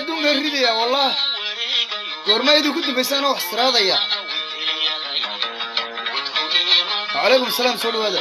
adduunkan ridaya wallah goorma idinku dambaysaana wax siraadaya wacalaykum asalaam soo dhawaada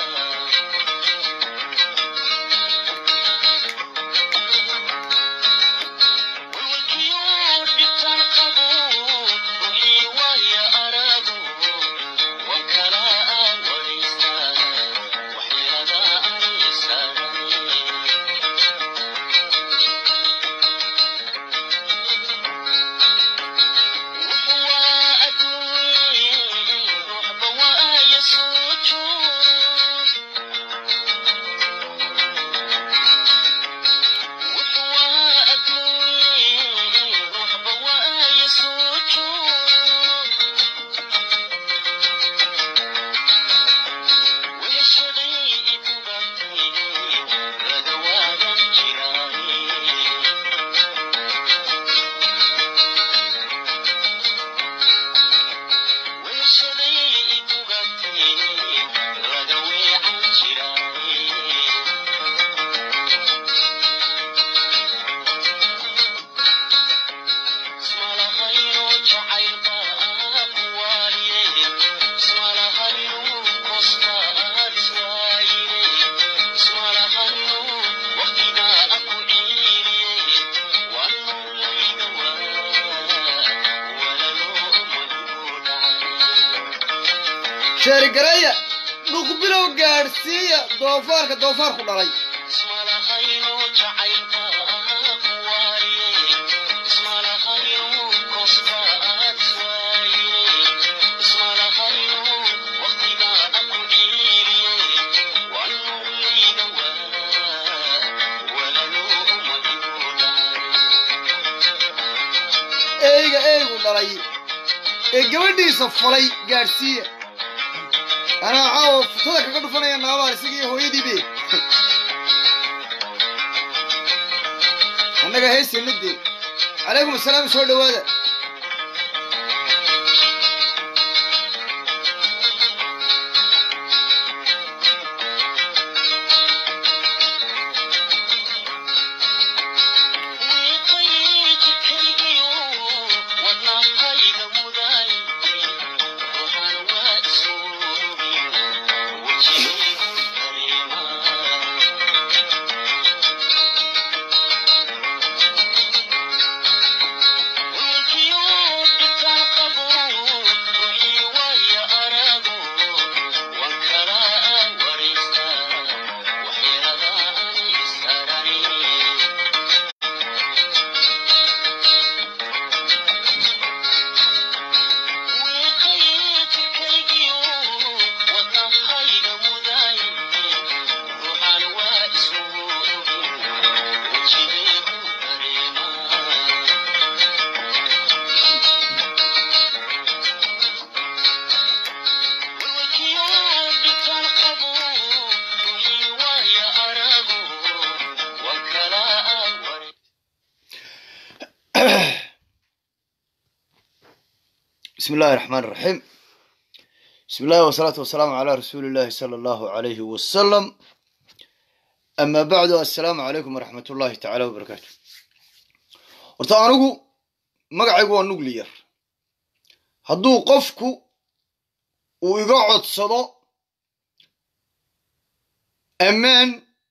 sheerigareeya dhuqbilow gaadhsiiya doofaarka doofaarku dhalay eyga eygu dhalay ee gabadhiisa fulay gaadhsiiya anaa caawa futada kaga dhufanaya naabaar isaga iyo hooyadiibe annaga heesayna dee calaykum asalaam soo dhawaada بسم الله الرحمن الرحيم بسم الله والصلاة والسلام على رسول الله صلى الله عليه وسلم أما بعد السلام عليكم ورحمة الله تعالى وبركاته horta anigu magacaygu waa nuclear hadduu qofku uu iga codsado ammaan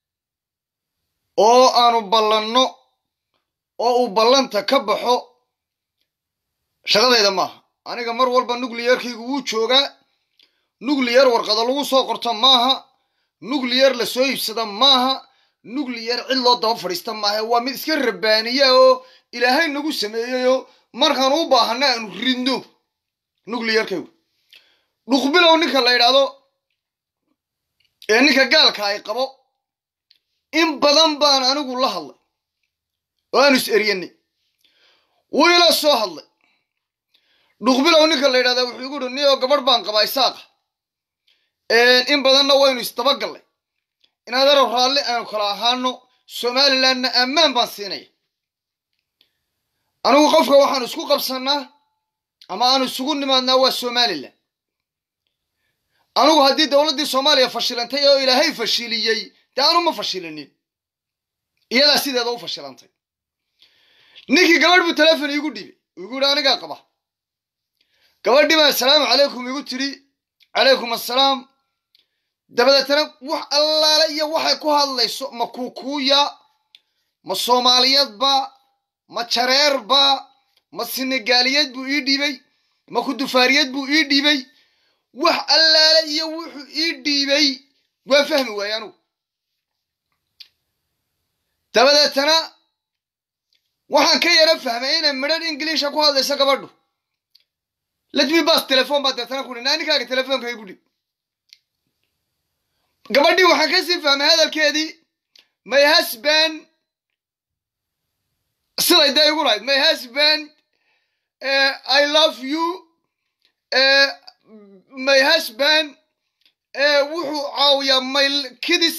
oo aanu ballanno oo uu ballanta ka baxo shaqadayda maaha aniga mar walba nucliyarkaygu wuu joogaa nucliyar warqada lagu soo qorto maaha nucliyar la soo iibsada maaha nucliyar cid loo daba fadhiista maaha waa mid iska rabaaniya oo ilaahay nagu sameeyeyoo markaanu u baahana aanu ridno nucliyarkaygu dhuqbilow ninka la yidhaahdo ee ninka gaalka ay qabo in badan baan anigu la hadlay oo aanu is eryanay wuu ila soo hadlay dhuqbilow ninka la yidhahdaa wuxuu igu uri ni oo gabadh baan qabaa isaaqa in badanna waynu isdabagallay in adeero raalli aanu kala ahaano somalilandna ammaan baan siinaya anigu qofka waxaanu isku qabsannaa ama aanu isugu nimaadnaa waa somalilan anigu haddii dowladdii soomaaliya fashilantay oo ilaahay fashiliyey dee anu ma fashilinin iyadaa sideeda u fashilantay ninkii gabadh buu telefon iigu dhiibay igu yihi anigaa qaba gabadhii baa assalaamu calaykum igu tidhi calaykum assalaam dabadeetana wax allaale iyo waxay ku hadlayso ma kuukuuya ma soomaaliyeedba ma jareerba ma senegaaliyeed buu ii dhiibay ma kudufaariyeed buu ii dhiibay wax allaale iyo wuxuu ii dhiibay waa fahmi waaye anugu dabadeetana waxaan ka yaro fahmay inay midhan ingiliisha ku hadlayso gabadhu letmi bas telefon baa deetana ku dhi naaninkaaga telefoonka igu dhib gabadhii waxaan kasii fahmay hadalkeedii my husband siday dee igu lahayd my husband uh, i love you uh, my husband uh, wuxuu caawiyaa my kidis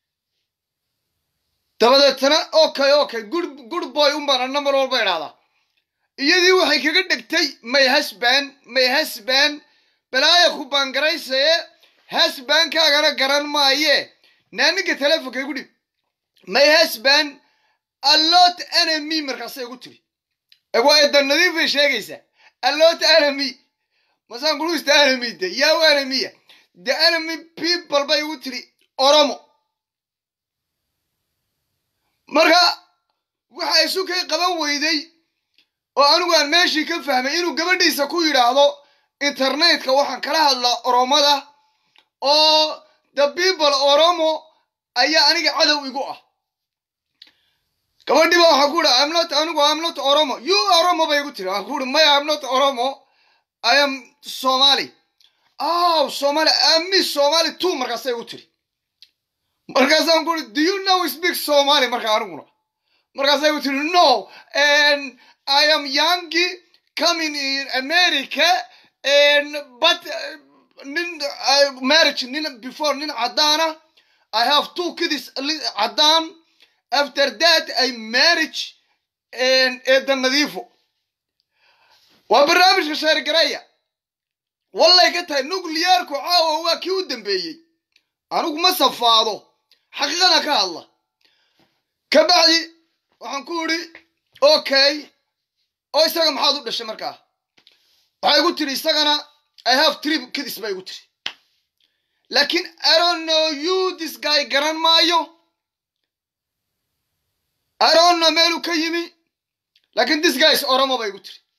dabadeetana okay okay good good boy unbaan anna mar walba idhahdaa iyadii waxay kaga dhegtay my husband my husband balaaya ku baangaraysaye husbandkaagana garan maaye naaninka telefonka igu dhib my husband allot enemy markaasay igu tiri waa edan nadiifay sheegaysaa allot enemy masaan kuruista enemy de yaw enemya the enemy people bay igu tiri oromo marka waxa isu kay qaban weyday oo anigu aan meeshii ka fahmay inuu gabadhiisa ku yidhaahdo internetka waxaan kala hadlaa oromada oo the people oromo ayaa aniga cadow igu ah gabadhiiba waxaan ku ihi amnot anigu amnot oromo you oromo bay igu tiri waxaan ku ihi maya amnot oromo i am somali oh somali ami somali two markaasay igu tiri markaasaan ku ihi do you know speak somali marka aniguna markaasay igu tiri no and i am youngi coming in america and but uh, nin uh, marriage nin before nin caddaana i have two kids caddaan after that i marriage eeda nadiifo waa barnaamijka sheergareya wallay ka tahay nuclearku caawa waa kii u dambeeyey anigu ma safaado xaqiiqada ka hadla ka bacdi waxaan ku idhi okay oo isaga maxaad u dhashay markaa waxay igu tiri isagana i have trip kidis bay igu tiri laakiin i don't know you this guy garan maayo i don't know meeluu ka yimi laakiin this guy is oromo bay igu tiri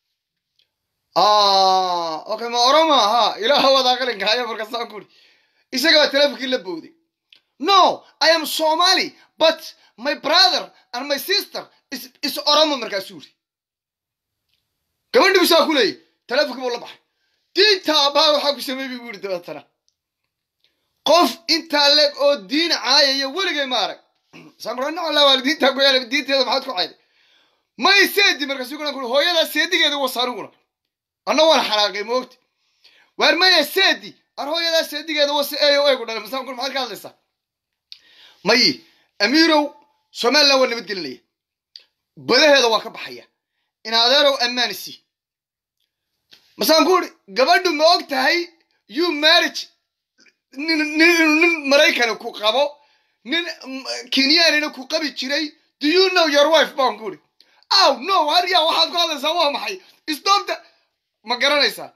okay ma oromo ahaa ilaaha wadaa qalinkaayo markaasaan ku idhi isaga baa telefonkii la bowday no i am somali but my brother and my sister is, is oromo markaasuu yidhi gabadhi busaa ku leeyay telefonkii buu la baxay diinta abbaa waxaa ku sameey bu yidhi dabeetana qof intaa leeg oo diin caayaya weligay ma arag sankuranacala waalidiintaa ku yaala diinteeda maxaad ku cayday may seedi markaasu kulan kuri hooyadaa seedigeeda wasa aniguna anna waan xanaaqay moogti waar maya seedi ar hooyadaa seedigeeda wasa eeyo eegu dhalay masaan kur maxaad ka hadlaysaa mayi amiirow somaliland waa nabadgelinaya badaheeda waa ka baxaya in adeerow ammaanisi masaan ku uri gabadhu ma og tahay you marriage nin nin maraykani ku qabo nin kenyanina ku qabi jiray do you know your wife baan ku uri aw no harya waxaad ku hadlaysaa waa maxay stopta ma garanaysaa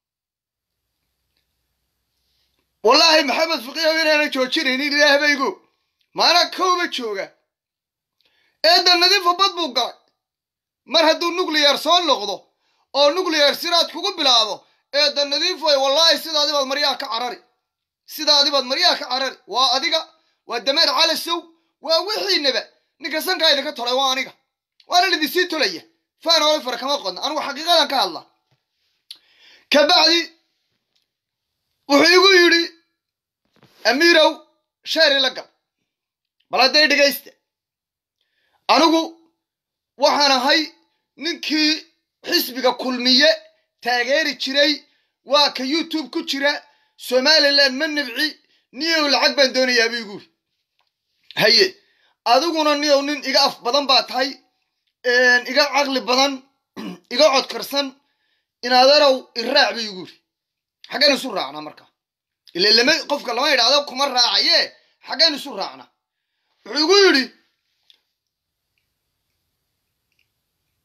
wallaahi maxamed fiqiyow inaana joojinaynin ilaahbaygo maanaa kowba jooga eedda nadiifa bad buu galay mar hadduu nuclear soo noqdo oo nuclear siraad kugu bilaado eedda nadiifoy wallaahi sidaadi baad maryaha ka carari sidaadi baad maryaha ka carari waa adiga waa dameer calasow waa wixiinaba ninka sankaa idinka tolay waa aniga waana lidinsii tolaya faan hore fara kama qodna anigu xaqiiqadan ka hadla ka bacdi wuxuu igu yidhi amiirow sheeri la gal bal hadday dhegaysta anigu waxaan ahay ninkii xisbiga kulmiye taageeri jiray waa ka youtube ku jira somaliland ma nibci niyow lacag baan doonayaa buu igu yidhi haye adiguna niyow nin iga af badan baa tahay iga caqli badan iga codkarsan inaadarow iraac buu igu yidhi xaggeen isu raacnaa marka ile lama qofka lama idhaahdo kuma raacaye xaggeen isu raacnaa wuxuu igu yidhi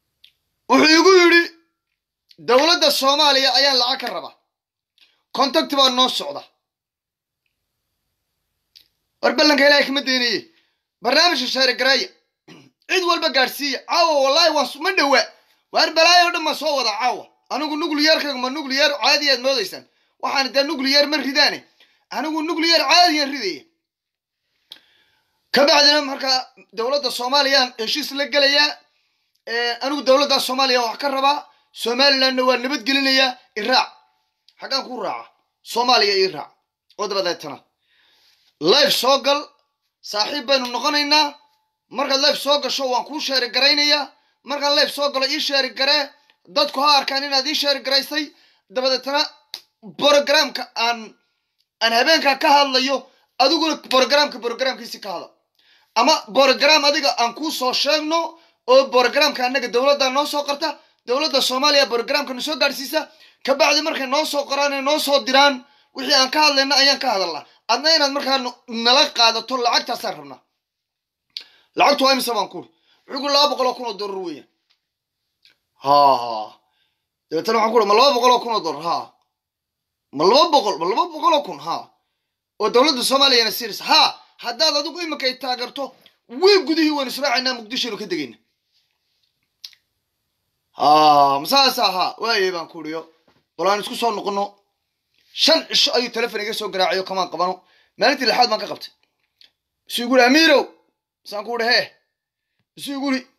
wuxuu igu yidhi dowladda soomaaliya ayaan lacag ka rabaa contacti baa noo socda war ballanka ilaahay kama daynaye barnaamijka shaarigareeya cid walba gaadhsiiya caawa wallaahi waa ma dhowaa waar balaayo o dhan baan soo wada caawa anigu nucliyarkayga ma nucliyar caadiyaad moodaysaan waxaan dee nucliyar ma ridaane anigu nucliyar caadiyaan ridaya ka bacdina markaa dowladda soomaaliyaan heshiis la gelayaa anigu dowladda soomaaliya wax ka rabaa somalilandna waa nabadgelinayaa iraac xaggaan ku raaca soomaaliya ii raac oo dabadeetana life soo gal saaxiib baynu noqonaynaa markaad life soo gasho waan kuu sheeri garaynayaa markaan life soo galo ii sheeri garee dadku ha arkaan inaad ii sheeri garaysay dabadeetana brogramka aan aan habeenkaa ka hadlayo adiguna brogramka brogramkiisi ka hadal ama brogram adiga aan kuu soo sheegno oo brogramka annaga dowladda noo soo qarta dowladda soomaaliya brogramka na soo gaadhsiisa kabacdi markay noo soo qoraan ee noo soo diraan wixii aan ka hadlayna ayaan ka hadalnaa adna inaad markaa nala qaadato lacagtaasaan rabnaa lacagtu waa imise baan kuri wuxuu ku laba boqol oo kun oo dollar weeyaan ha dabeetana waxaan ku ma laba boqol oo kun oo dollar ha ma laba boqol ma laba boqol oo kun ha oo dowladda soomaaliyana siinaysa ha haddaad adigu imika ay taageerto wiil gudihii waynu israacaynaa muqdishoaynu ka degayna ha masaasa ha waayay baan ku uriyo bal aan isku soo noqono shan cisho ayuu telefon iga soo garaacayo kamaan qabano maalintii lixaad baan ka qabtay isuu igu uri amiirow masaan ku uri hee isuu igu uri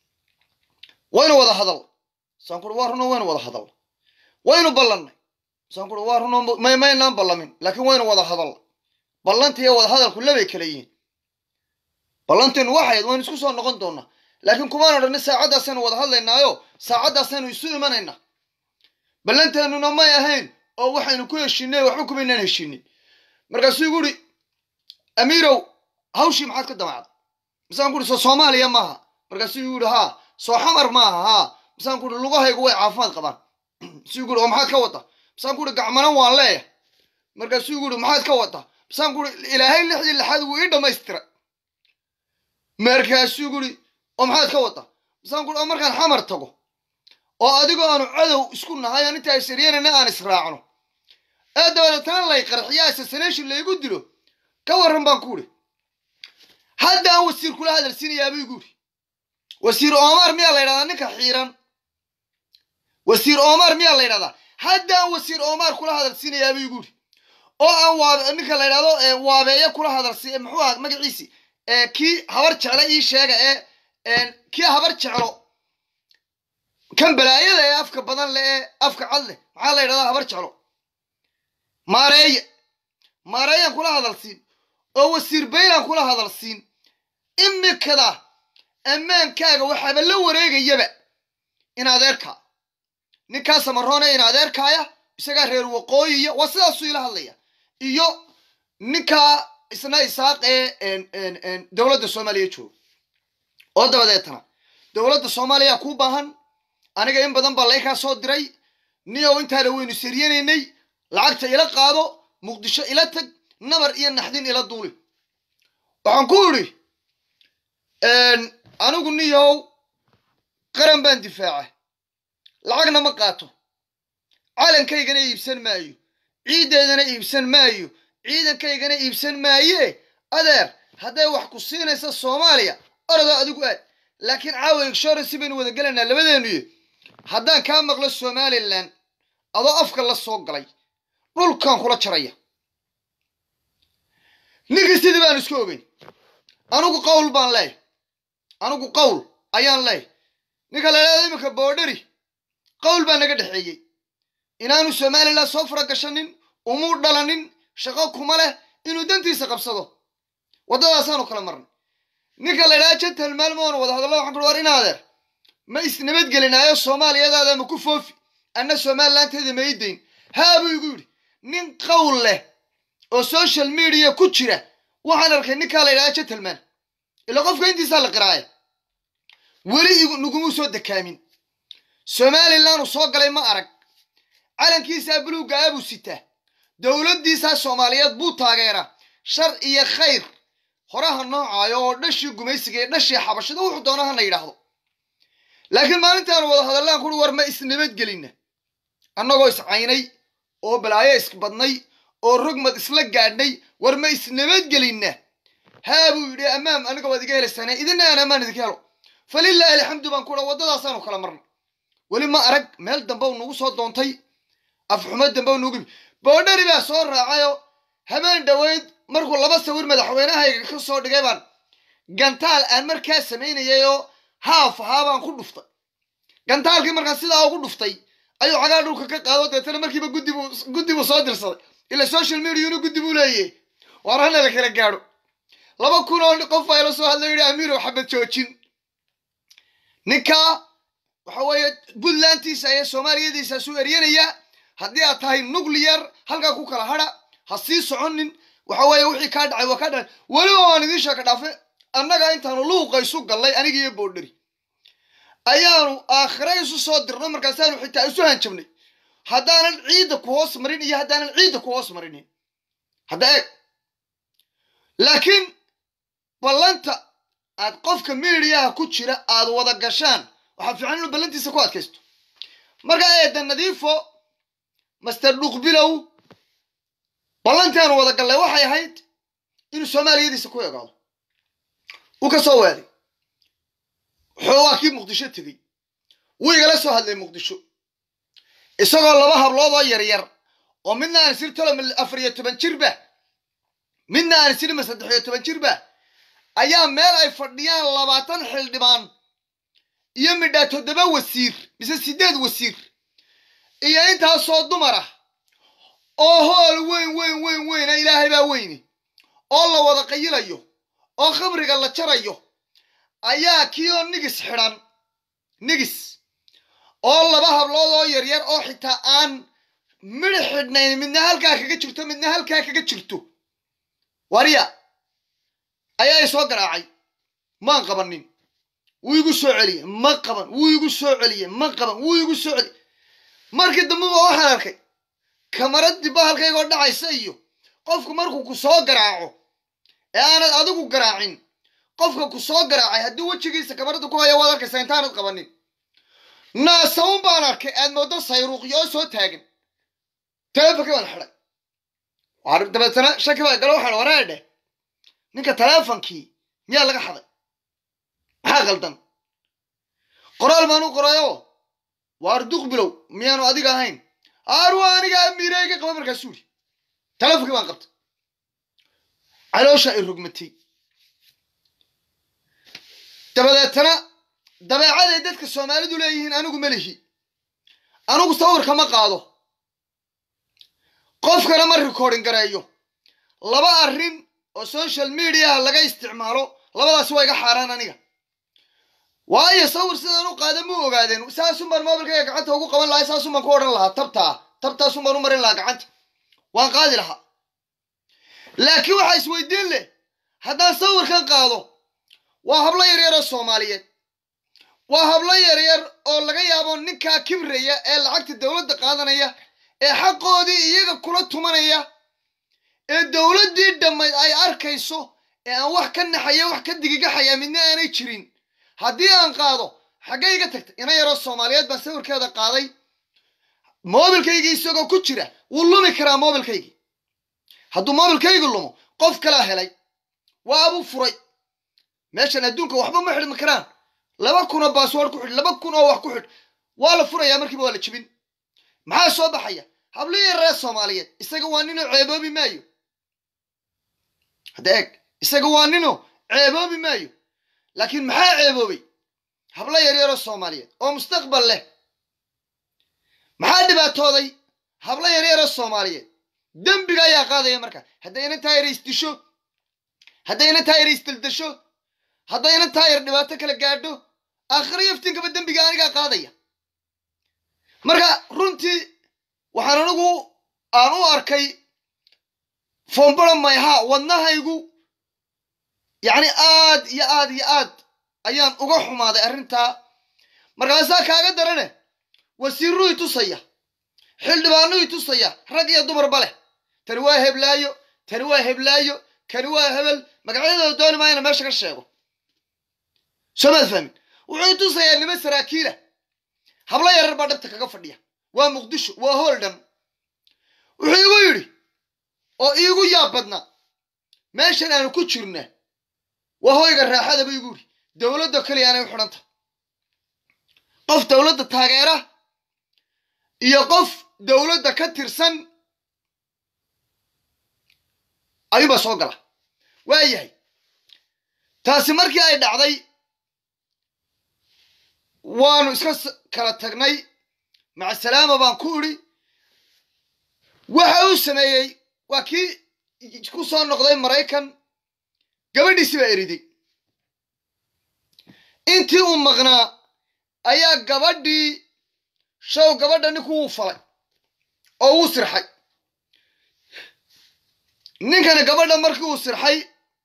waynu wada hadal masaan ku uri waa runo waynu wada hadal waynu ballannay masaan ku uri waa runo may maynaan ballamin laakiin waynu wada hadal ballanta iyo wada hadalku labay kala yihiin ballanteenu waxayd waynu isku soo noqon doonaa laakiin kumaan odhani saacaddaasaynu wada hadlaynaayo saacaddaasaynu isu imanaynaa ballanteenuna may ahayn oo waxaynu ku heshiinay waxba kumaynaan heshiinin markaasuu igu uri amiirow hawshii maxaad ka damacda masaan ku uri soo soomaaliya maaha markaasuu igu uri haa soo xamar maaha haa masaan ku uri lugahaygu way caafimaad qabaan masuu igu uri oo maxaad ka wada masaan ku uri gacmana waan leeyahay markaasuu igu uri maxaad ka wada masaan ku uri ilaahay lixdii lixaad wuu ii dhammaystiray markaasuu igu uri oo maxaad ka wada masaan ku uri oo markaan xamar tago oo adigoo aanu cadow isku nahay aan intaa isaryanana aan israacno ee dabadeetana lay qarxiya assassination laygu dilo ka warran baan ku uri hadda aan wasiir kula hadalsiinayaaba igu uri wasiir omar miyaa la ydhahdaa ninka xiiran wasiir omar miyaa la ydhahdaa hadda aan wasiir omar kula hadalsiinayaaba igu uri oo aan waab ninka la ydhahdo waabeeye kula hadalsi muxuu aha magaciisi kii habar jeclo ii sheega ee kii habar jeclo kan balaayada ee afka badan leh ee afka cad leh maxaa la ydhahdaa habar jeclo maareeye maareeyaan kula hadalsiin oo wasiir baylaan kula hadalsiin imikada ammaankaaga waxaaba la wareegayaba in adeerkaa ninkaa samaroone in adeerkaaya isagaa reer waqooyiya waa sidaasuu ila hadlaya iyo ninkaa isna isaaq ee dowladda soomaaliya jooga oo dabadeetana dowladda soomaaliya kuu baahan aniga in badan baa laykaa soo diray niyow intaana waynu saryanaynay lacagta ila qaado muqdisho ila tag nabar iyo naxdin ila duuli waxaan ku idhi anigu niyow qaran baan difaaca lacagna ma qaato calankaygana iibsan maayo ciiddeedana iibsan maayo ciidankaygana iibsan maaye adeer hadday wax ku siinaysa soomaaliya orodoo adigu aad laakiin caawa insurance baynu wada gelaynaa labadeennuyo haddaan kaa maqlo somalilan adoo afka la soo galay dhulkan kula jaraya ninkii sidii baan isku ogeyn anigu qawl baan leeyahy anigu qawl ayaan leeyahy ninka la idhahdo iminka boodheri qawl baa naga dhexeeyey inaanu somalilan soo fara gashanin umuu dhalanin shaqo kuma leh inuu dantiisa qabsado waddadaasaanu kala marnay ninka la idhahdo jantal maalmoona wada hadalla waxaan kuri war in adeer ma isnabadgelinaayo soomaaliyadaada ma ku foofi anna somalilanteeda ma ii dayn haa buu igu yidhi nin qawl leh oo social media ku jira waxaan arkay ninkaa la yidhahda gentleman ila qofka intiisaa la qiraaya weli nagumuu soo dekaamin somalilan uu soo galay ma arag calankiisaa buluugga ah buu sitaa dowladdiisaa soomaaliyeed buu taageeraa shar iyo khayr horaha noocaayo oo dhashii gumaysiga iyo dhashii xabashada wuxuu doona hana yidhaahdo laakiin maalintaanu wada hadallaan kuri war ma isnabadgelina annagoo iscaynay oo balaayo isbadnay oo rogmad isla gaadhnay war ma isnabadgelina haa buu yidhi ammaam aniga waad iga helaysane idina aan ammaan idinka helo falilaahi alxamdu baan ku dha waddadaasaanu kala marnay weli ma arag meel dambe u nagu soo doontay afxumo dambe u nagu yimi boodhari baa soo raacayoo habeen dhoweyd markuu laba sawir madaxweynahayga ka soo dhigay baan gantaal aan markaa samaynayay oo haaf ahaa baan ku dhuftay gantaalkii markaan sidaa ugu dhuftay ayuu cagaa dhulka ka qaado deetana markiiba guddibu guddi buu soo dirsaday ila social mediana guddi buu leeyahy waar hana la kala gaadho laba kun oo qof baa ila soo hadlay yidhi amiirow xabad joojin ninkaa waxa weeye puntlandtiisa iyo soomaaliyadiisaasu eryanaya haddii aad tahay nuclear halkaa ku kala hadha ha sii soconin waxa weeye wixii kaa dhacay waa kaa dhacay weliba waan idiin sheeka dhaafe annaga intaanu luuqa isu gallay aniga iyo boodhari ayaanu aakhira isu soo dirno markaasaanu xitaa isu hanjabnay haddaanan ciidda ku hoos marin iyo haddaanan ciidda ku hoos marinin hadda eeg laakiin ballanta aad qofka midiyaha ku jira aad wada gashaan waxaa fiican inuu ballantiisa ku adkaysto markaa eedda nadiifo master dhuqbilow ballantaanu wada gallay waxay ahayd inuu soomaaliyadiisa ku egaado uu ka soo weeday xoogaa kii muqdisho tegey wuu igala soo hadlay muqdisho isagoo laba hablood oo yaryar oo midna aan isiri tolo afar iyo toban jirba midna aan isiri ma saddex iyo toban jirba ayaa meel ay fadhiyaan labaatan xildhibaan iyo midhaa toddoba wasiir mise siddeed wasiir iyo intaasoo dumar ah oo hool weyn weyn weyn weyna ilaahay baa weyne oo la wada qayilayo oo khamriga la jarayo ayaa kii oo nigis xidhan nigis oo laba hablood oo yaryar oo xitaa aan midhi xidhnayn midna halkaa kaga jirto midna halkaa kaga jirto warya ayaa i soo garaacay maan qabanin wuu igu soo celiyey ma qaban wuu igu soo celiyey ma qaban wuu igu soo celiyey markii dambuba waxaan arkay kamaradii bahalkaygoo dhacaysa iyo qofku markuu ku soo garaaco ee aanad adigu garaacin qofka ku soo garaacay haddii wejigiisa kamarada ku haya waad arkaysaa intaanad qabanin naasaun baan arkay aad moodo sayruuqyo oo soo taagan teleefonkii baan xidhay dabeetana shaki baa galo waxaan waraa dheh ninka teleefonkii miyaa laga xaday maxaa qaldan qoraal baan u qorayoo waar duq bilow miyaanu adiga ahayn aarwa aniga amiireyga qaba markaasuu yidhi teleefonkii baan qabtay caloosha ay rogmatay dabadeetana dabeecaday dadka soomaalidu leeyihiin anigu ma lihi anigu sawirka ma qaado qofkana ma recording gareeyo laba arrin oo social mediaha laga isticmaalo labadaasi waa iga xaaraan aniga waayo sawir sidaan u qaada mu ogaadeen saasun baan mobilkayga gacanta ugu qaban lahay saasun baan ku odhan lahaa tabtaa tabtaasun baan u marin lahaa gacanta waan qaadi lahaa laakiin waxaa isweydiin leh haddaan sawirkan qaado waa hablo yaryar oo soomaaliyeed waa hablo yaryar oo laga yaabo ninkaa kibraya ee lacagta dowladda qaadanaya ee xaqoodii iyaga kula tumanaya ee dowladdii dhammayd ay arkayso ee aan wax ka naxaya wax ka digigaxaya midna aanay jirin haddii aan qaado xaggay iga tagtay ina yaroo soomaaliyeed baan sawirkeeda qaaday moobilkaygii isagoo ku jira wuu lumi karaa moobilkaygii hadduu moobilkaygi lumo qof kalaa helay waa abuu furay meeshan adduunka waxba ma xidhmi karaan laba kun oo baasword ku xidh laba kun oo wax ku xidh waa la furayaa markiiba waa la jibin maxaa soo baxaya hablihii reer soomaaliyeed isaga waa ninoo ceeboobi maayo hadda eeg isaga waa ninoo ceeboobi maayo laakiin maxaa ceeboobay hablo yaryaroo soomaaliyeed oo mustaqbal leh maxaa dhibaatooday hablo yaryaroo soomaaliyeed dembiga ayaa qaadaya marka haddayna taayar isdisho haddayna taayar isdaldasho haddayna taayar dhibaato kala gaadho aakhiro yaftinkaba dembiga anigaa qaadaya marka runtii waxaan anigu aan u arkay fombara mayha wadnahaygu yacni aad iyo aad iyo aad ayaan uga xumaaday arrintaa markaasaa kaaga darane wasiiruu i tusaya xildhibaanuu i tusaya rag iyo dumarba leh tani waa heblaayo tani waa heblaayo kani waa hebel magacyadooda dooni maayana meesha ka sheego soo maad fahmin wuxuu tusayaa nima saraakiila hablo yarar baa dhabta kaga fadhiya waa muqdisho waa hool dhan wuxuu igu yidhi oo iigu yaab badnaa meeshan aanu ku jirna waa hoyga raaxadaba igu yidhi dowladda keliya aanay u xidhanta qof dowladda taageera iyo qof dowladda ka tirsan ayuunbaa soo gala waa yahay taasi markii ay dhacday waanu iska kala tagnay macasalaama baan ku idhi waxa uu sameeyey waa kii ku soo noqday maraykan gabadhiisi baa eriday intii uu maqnaa ayaa gabadhii show gabadha ninku wuu falay oo wuu sirxay ninkana gabadha markii uu sirxay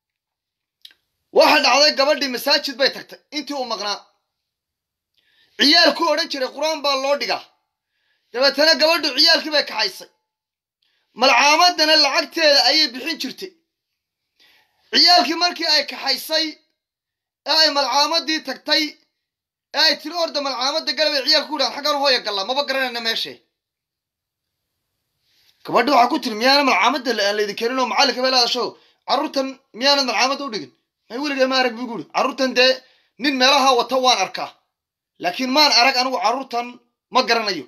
waxa dhacday gabadhii masaajid bay tagtay intii uu maqnaa ciyaal ku odhan jiray qur-aan baa loo dhigaa dabeetana gabadhu ciyaalkii bay kaxaysay malcaamadana lacagteeda ayay bixin jirtay ciyaalkii markii ay kaxaysay ee ay malcaamadii tagtay ee ay tiri orda malcaamadda galabay ciyaalku ku dhahan xaggan hooya gallaa maba garanayna meeshee gabadhi waxaa ku tiri miyaana malcaamadda aan laydin keenin oo macallinka bay leedasho carruurtan miyaanad malcaamadda u dhigin may weligay ma arag buu guuri carruurtan dee nin meelaha wata waan arkaa laakiin maan arag anigu carruurtan ma garanayo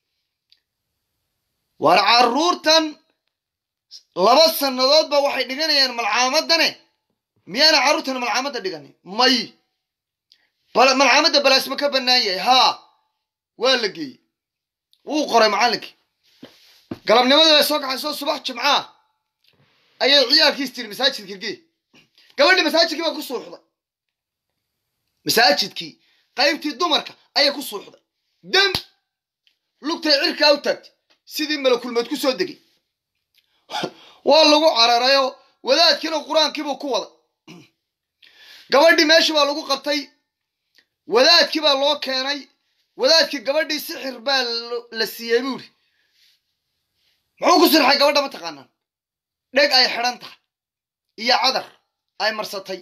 waar carruurtan laba sannadoodba waxay dhiganayaan malcaamadane miyaana carruurtan malcaamadda dhiganin may malcaamadda balaasma ka bannaan yahay haa waa la geeyey wuu qoray macallinkii galabnimadii bay soo kaxaysoo subax jimcaa ayay ciyaalkiis tiri masaajidka gee gabadhii masaajidkii baa ku suuxday masaajidkii qaybtii dumarka ayay ku suuxday dam lugtay cirkaa u taagtay sidii malakulmeed ku soo degay waa lagu cararayoo wadaadkiina qur-aankiibuu ku waday gabadhii meeshii baa lagu qabtay wadaadkii baa loo keenay wadaadkii gabadhii sixir baa la siiyey buuri muxuu ku sirxay gabadha ma taqaanaan dheg ay xidhan tahay iyo cadar ay marsatay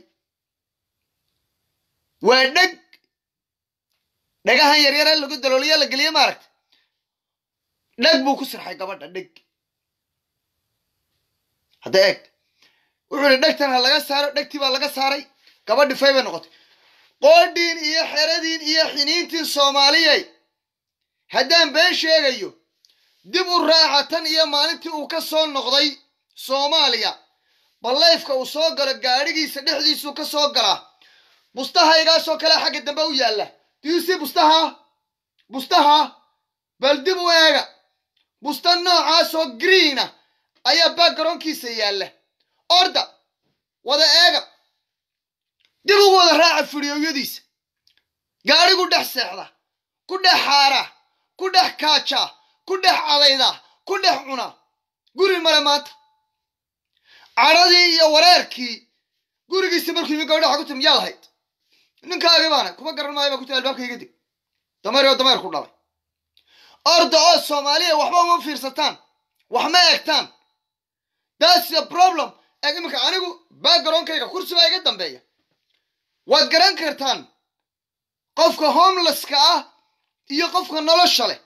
waa dheg dhegahan yaryare lagu dalooliya la geliye maaragta dheg buu ku sirxay gabadha dheg hadda eeg wuxuu ihi dhegtan ha laga saaro dhegtii baa laga saaray gabadhi fay bay noqotay qoodhiin iyo xeradiin iyo xiniintiin soomaaliyey haddaan been sheegayo dib u raaca tan iyo maalintii uu ka soo noqday soomaaliya ballayfka uu soo galo gaadhigiisa dhexdiisuu ka soo galaa bustahaygaasoo kale xagga dambe u yaalla diisi bustaha bustaha bal dib u eega busta noocaasoo greena ayaa backgaroonkiisa yaalla orda wada eega dib ugu wada raaca fidhiyowyadiisa gaadhigu dhex seexda ku dhex xaara ku dhex kaaja ku dhex cadayda ku dhex cuna guri male maanta cadhadii iyo wareerkii gurigiisi markuu yimi gabadha waxa ku timi yaa lahayd ninkaagii baana kuma garan maayo baa ku tiri albaabka iga dig dameer oo dameer ku dhalay orda oo soomaaliya waxba uma fiirsataan wax ma eegtaan thats the problem eeg iminka anigu backgaroonkayga kursi baa iga dambeeya waad garan kartaan qofka homelesska ah iyo qofka nolosha leh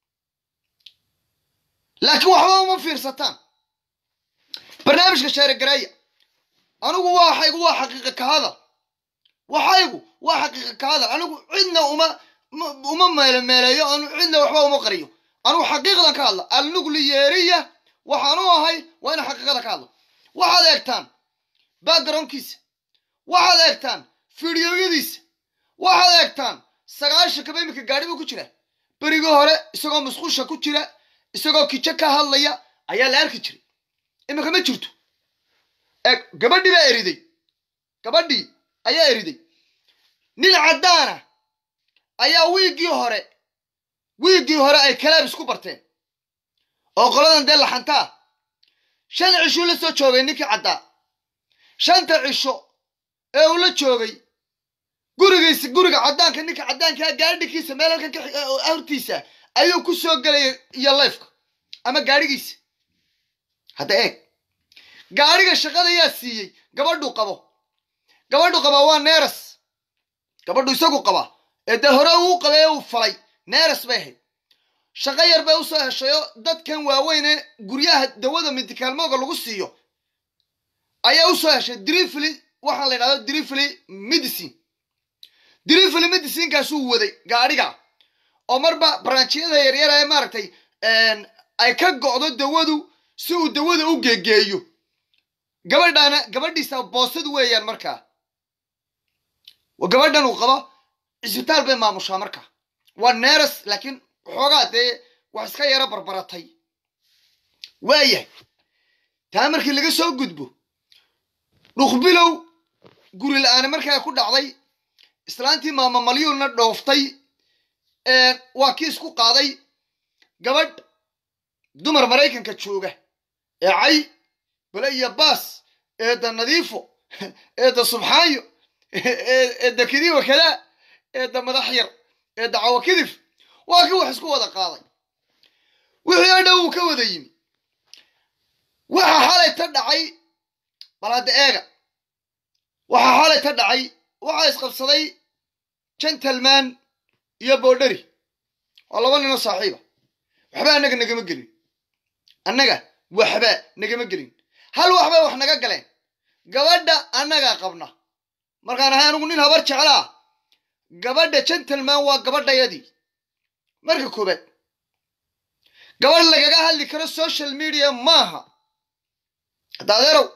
laakiin waxba uma fiirsataan barnaamijka sheeregareeya anigu waxaygu waa xaqiiqa ka hadal waxaygu waa xaqiiqa ka hadal anigu cidna uma uma meelemeeleeyo anu cidna waxba uma qariyo anigu xaqiiqdan ka hadla alnugliyeeriya waxaan u ahay waa ina xaqiiqada ka hadlo waxaad eegtaan backgroundkiisa waxaad eegtaan fidiyoyadiisa waxaad eegtaan sagaashan kaba iminka gaadhi buu ku jira berigii hore isagoo musqusha ku jira isagoo kijo ka hadlaya ayaa la arki jiray iminka ma jirto eeg gabadhii baa eriday gabadhii ayaa eriday nin caddaana ayaa wiiggii hore wiiggii hore ay kalaab isku barteen oo qoladan dee laxantaa shan cishuu la soo joogay ninkii caddaa shanta cisho ee uu la joogay gurigiisa guriga caddaanka ninka caddaankaa gaadhigiisa meel halkan hortiisa ayuu ku soo gelaya iyo layfka ama gaadhigiisa hadda eeg gaadhiga shaqada yaa siiyey gabadhuu qabo gabadhu qabaa waa neeras gabadhu isagu qabaa ee dee hore uu qabay uu falay neeras bay ahayd shaqo yar bay usoo heshayo dadkan waaweyne guryaha dawada midikaalmooga lagu siiyo ayaa usoo heshay drifly waxaa la yidhahdo drifly medicine drifly medicinekaasuu waday gaadhiga oo marba branchiyada yaryar ee maaragtay ay ka go'do dawadu si uu dawada u geegeeyo gabadhaana gabadhiisa boosad weeyaan markaa gabadhan uu qabo cisbitaal bay maamushaa markaa waa neeras laakiin waxoogaa dee wax iska yaro barbaratay waayahay taa markii laga soo gudbo dhuqbilow guri la-aani markaa ku dhacday islaantii maama malyuulna dhooftay waa kii isku qaaday gabadh dumar maraykanka jooga ee cay bale iyo baas eedda nadiifo eedda subxaanyo eedda kidiwa kadaa eedda madax yar eedda cawa kidif waa kii wax isku wada qaaday wixii oo dhow uu ka wada yimi waxa xalay ta dhacay bal hadda eega waxa xalay ta dhacay waxaa isqabsaday gentleman iyo boodheri waa laba ninoo saaxiiba waxba annaga nagama gelin annaga waxba nagama gelin hal waxbay wax naga galeen gabadha annagaa qabna markaan ahay anigu nin habar jeclaa gabadha gentleman waa gabadhayadii marka koobaad gabadh lagaga hadli karo social media maaha hadda adeerow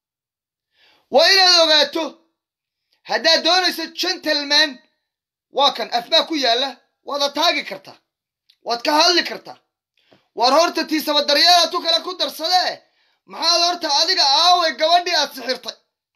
waa inaad ogaato haddaad doonayso gentleman waa kan afbaa ku yaalla waada taagi kartaa waad ka hadli kartaa waar horta tiisaba daryeela tu kale ku darsadee maxaad horta adiga aaway gabadhii aad sixirtay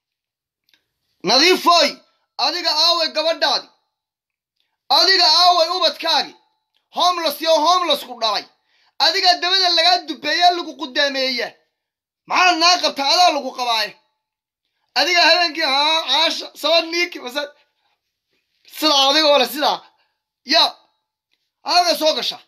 nadiifoy adiga aaway gabadhaadi adiga aaway ubadkaagi homeless iyo homelessku dhalay adigaa dabada lagaa dubeeyaa lagu qudaameeya maxaad naa qabtaa adaa lagu qabaaye adiga habeenkii haa caasha sabad niiki mase sidaa adigoo le sidaa ya adaga soo gasha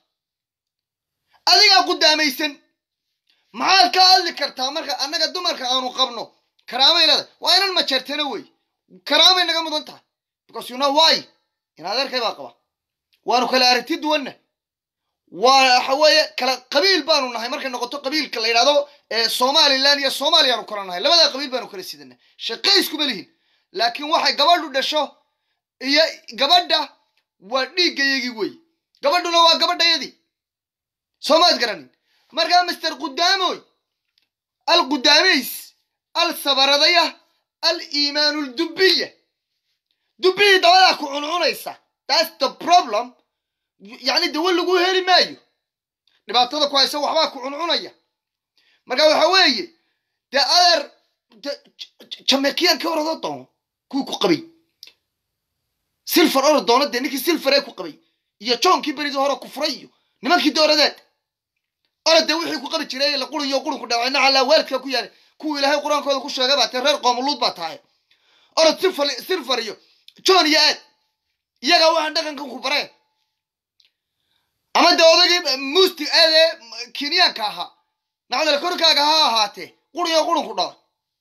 adigaa qudaamaysan maxaad ka hadli kartaa marka annaga dumarka aanu qabno karaamay leedahay waa inan majeertana wey karaamay naga mudan tahay because you know why in adeerkay baa qaba waanu kala aragti duwanna waa waxa weeye kala qabiil baanu nahay markay noqoto qabiilka la yidhahdo somaliland iyo soomaaliyaanu kala nahay labadaa qabiil baanu kala sidana shaqayskuma lihin laakiin waxay gabadhu dhasho iyo gabadha waa dhiiggayagii wey gabadhuna waa gabadhayadii soomaad garanin markaa master qudaamoy al qudaamays al sabaradaya al iimaanu ldubiya dubihii dabadaa ku cuncunaysa thats the problem yacni dawa lagu heli maayo dhibaatada ku haysa waxbaa ku cuncunaya marka waxa weeye dee adeer jamekiyan ka orado doono kuwii ku qabay silfar orod doono dee ninkii silfaree ku qabay iyo joonkii beridii hore ku furay iyo nimankii dooradeed orod dee wixii ku qabi jiray la quriyo qurinku dhaawacna calaa waalidka ku yaalay kuwii ilaahay qur-aankooda ku sheegay baa tee reer qoomuluud baa tahay orod silfar silfar iyo joon iyo aad iyagaa waxaan dhaqankan ku bareen ama dee odagii muusti aadee kenyaanka ahaa nacdal korkaaga ha ahaatee quriyo qurinku dhala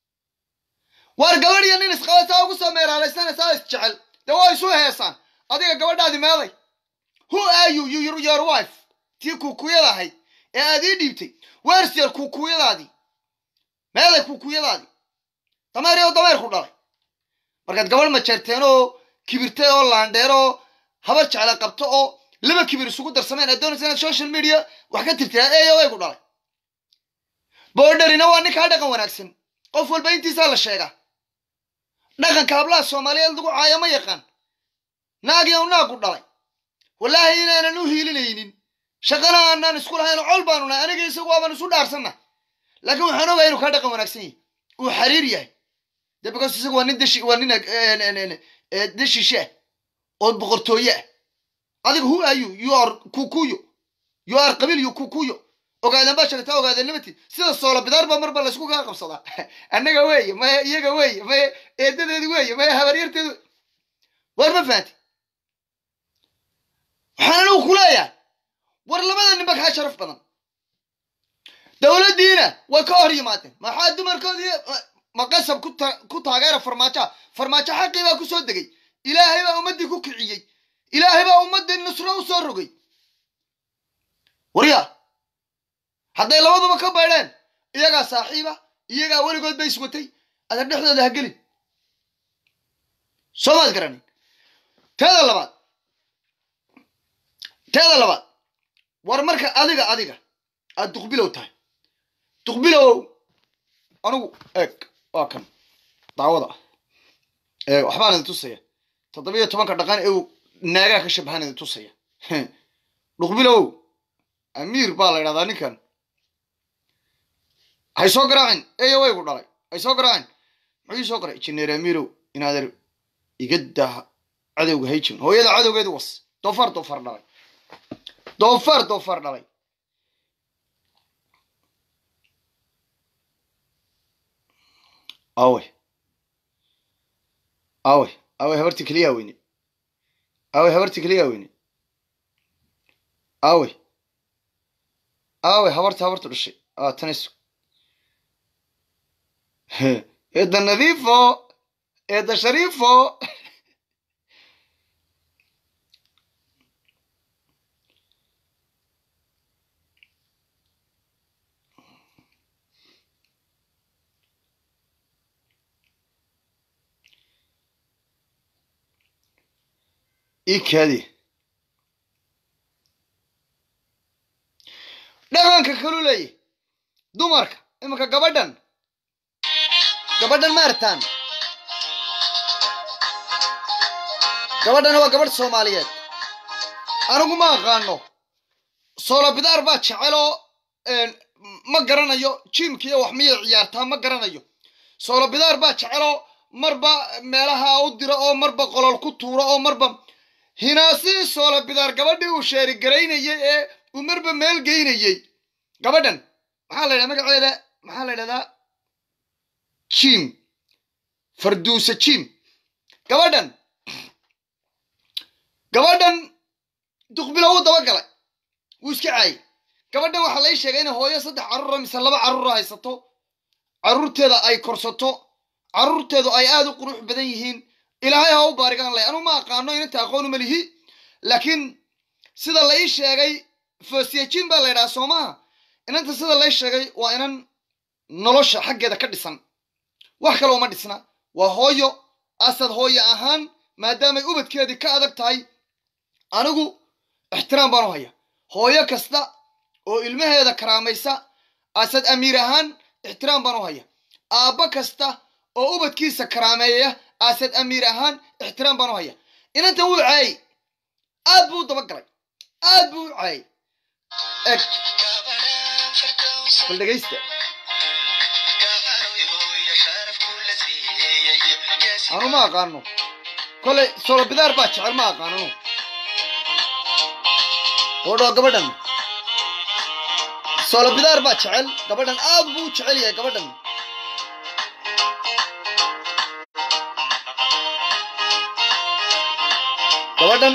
waar gabadh iyo nin isqaba saa ugu soo meeraalaysana saa is jecel dee waa isu heesaan adiga gabadhaadi meeday who are you you your wife tii kuukuyada ahayd ee aad ii dhiibtay where's your kuukuyadaadii meeday kuukuyadaadii dameer iyo dameer ku dhalay markaad gabadh majeerteen oo kibirtay oo laandheer oo habar jecla qabto oo laba kibir isugu darsameen aad doonaysa inaad social media wax ka tirtiraa eeyo way ku dhalay boodharina waa ninkaa dhaqan wanaagsan qof walba intiisaa la sheegaa dhaqanka hablaha soomaaliyeed lagu caayo ma yaqaan naagiyow naagu dhalay wallaahi inaanan u hiilinaynin shaqana aanaan isku lahayn col baanu nahay aniga isagu waabaan isu dhaarsanna laakiin waxaan ogahay inuu kaa dhaqan wanaagsan yahay uu xariir yahay de because isagu waa nin dashi waa nin dashishe ah oo boqortooye ah adiga who are you you are kukuyo you are qabiil you kukuyo ogaadan baa sheegtaa ogaadan nimati sida soola bidaar baa marba laysku kaa qabsadaa annaga weeye maya iyaga weeye maya eedadeedu weeye maya habaryarteedu war ma fahanti waxaan anigu ku leeyahay war labada ninba kaa sharaf badan dowladdiina way ka hor yimaadeen maxaa dumarkoodii maqasab ku taageera farmaajoa farmaajo xaqii baa ku soo degay ilaahay baa ummaddii ku kiciyey ilaahay baa ummaddii nusro u soo rogay warya hadday labaduba ka baydheen iyagaa saaxiiba iyagaa weligood bay iswatay ada dhexdooda ha gelin soo maad garanin teeda labaad teeda labaad war marka adiga adiga aad duqbilow tahay duqbilow anigu eeg waa kan daawada ee waxbaan idin tusaya toddobiyo tobanka dhaqan ee uu naagaa ka shabahaan idin tusaya duqbilow amiir baa la idhahdaa ninkan hay soo garaacin eeyo waygu dhalay hay soo garaacin muxuu ii soo garay jineer amiirow inaader iga daa cadowga hayjin hooyada cadowgeedu was doofaar doofaar dhalay doofaar doofaar dhalay awe awe awe habarti keliyaa weyne awe habarti keliyaa weyne awe awe habarta habartu dhashay a tanayso eedda nadiifo eedda shariifo ii kaadi dhaqanka kalu leeyahy dumarka iminka gabadhan gabadhan ma artaan gabadhana waa gabadh soomaaliyeed anigu ma aqaano soolabidaar baa jeceloo ma garanayo jiimkiiyo wax miyay ciyaartaa ma garanayo soolabidaar baa jeceloo marba meelaha u diro oo marba qolol ku tuuro oo marba hinaasii soolabidaar gabadhii uu sheerigaraynayey ee uu marba meel geynayey gabadhan maxaa la ydhaha magaceeda maxaa la ydhahdaa jim farduusa jim gabadhan gabadhan duqbilo wuu daba galay wuu iska caayay gabadhan waxaa lai sheegay inay hooyo saddex carruura mise laba carruura haysato carruurteeda ay korsato carruurteedu ay aada u qurux badan yihiin ilaahay ha u baarigaan lay anuu ma aqaano inanta aqoonu ma lihi laakiin sida la ii sheegay fosiyajin baa la ydhaha soo maha inanta sida lai sheegay waa inan nolosha xaggeeda ka dhisan wax kale uma dhisna waa hooyo asad hooyo ahaan maadaamay ubadkeedii ka adag tahay anigu ixtiraam baan u haya hooyo kasta oo ilmaheeda karaamaysa asad amiir ahaan ixtiraam baan u haya aabbo kasta oo ubadkiisa karaameeya asad amiir ahaan ixtiraam baan u haya inanta wuu caayay aad buu u dabagalay aad buu u caayay eg bal dhegaysta anu ma aqaano koley solobidaar baa jecel ma aqaano odhoo gabadhan solobidaar baa jecel gabadhan aad buu u jecel yahay gabadhan gabadhan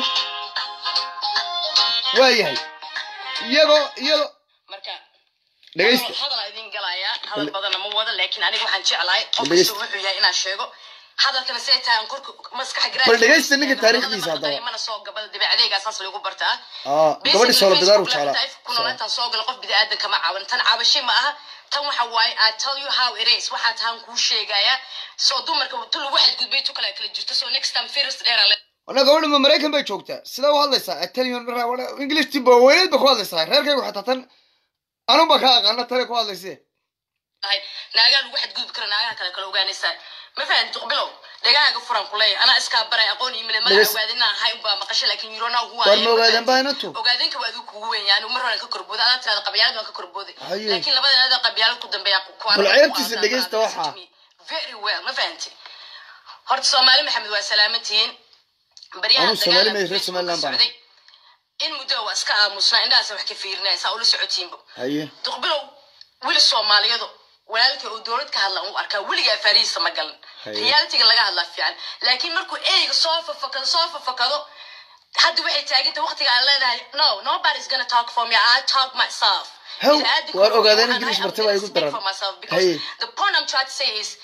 waa yahay iyagoo iyagoo marka dhegaysta hadal idin galayaa hadal badanna ma wada laakiin aniga waxaan jeclahay qof Dhegaysta. kasta wuxuu yahay inaan sheego hadalkana say tahay aan korka maskaxa Bal dhegaysta ninka taariikhdiisa haddaba. mana soo gabal dabeecadeyga saas lagu bartaa aa gabadhi solobidaar u Basically, jeclaa Facebook ku noolaan tan soo gala qof bidaadan kama caawin tan caabashay ma aha tan waxa waaye I tell you how it is waxaa tahan kuu sheegaya soo dumarka tu lagu xadgudbay tu kale kala jirto so next time first dheera le wana gabadha ma maraykan bay joogtaa sidaa u hadlaysaa italian english tiba weyneed ba ku hadlaysaa reerkaygu xataa tan anun ba ka aqaana tale ku hadlayse tahay naagaa lagu xadgudbi kara naagaha kale kala ogaanaysaa ma fahan duqbilow dhagahaaga furan ku leeyahay anaa iskaa baray aqoon iyo male Dhageys- magaca ogaadina ahay unbaa maqashay laakiin yurona ugu War ma ogaadeen baa inantu? ogaadinka waa adigu kugu weyn yaani mar horan ka korbooda adaa tirada qabyaalad waan ka korbooday Haye. laakiin labada adaa qabyaalad ku dambeeya kuwaan Bal ceebtiisa dhegeysta waxaa. very well ma fahanti horta soomaali maxamed waa salaamantihiin baryahan Anuu Soomaali dagaalka ma- reer Facebook Somaliland baan socday. in muddo waa iska aamusnaa indhahaasa wax ka fiirinaya saa ula socotiinba haye duqbilow weli soomaaliyadu walaalka uu dowlad ka hadla u arkaa weligaa faarihiisa ma galan Haye. realitiga laga hadlaa fiican laakiin markuu eyga soo fafakado soo fafakado hadda waxay taaganta waqtiga aan leenahay no nobody's gonna talk for me I talk myself How? Bini'aadamku Waar ogaadeen waxaan English ahay, I'm martaba ay gonna ku speak daran. for myself because Haye. the point I'm trying to say is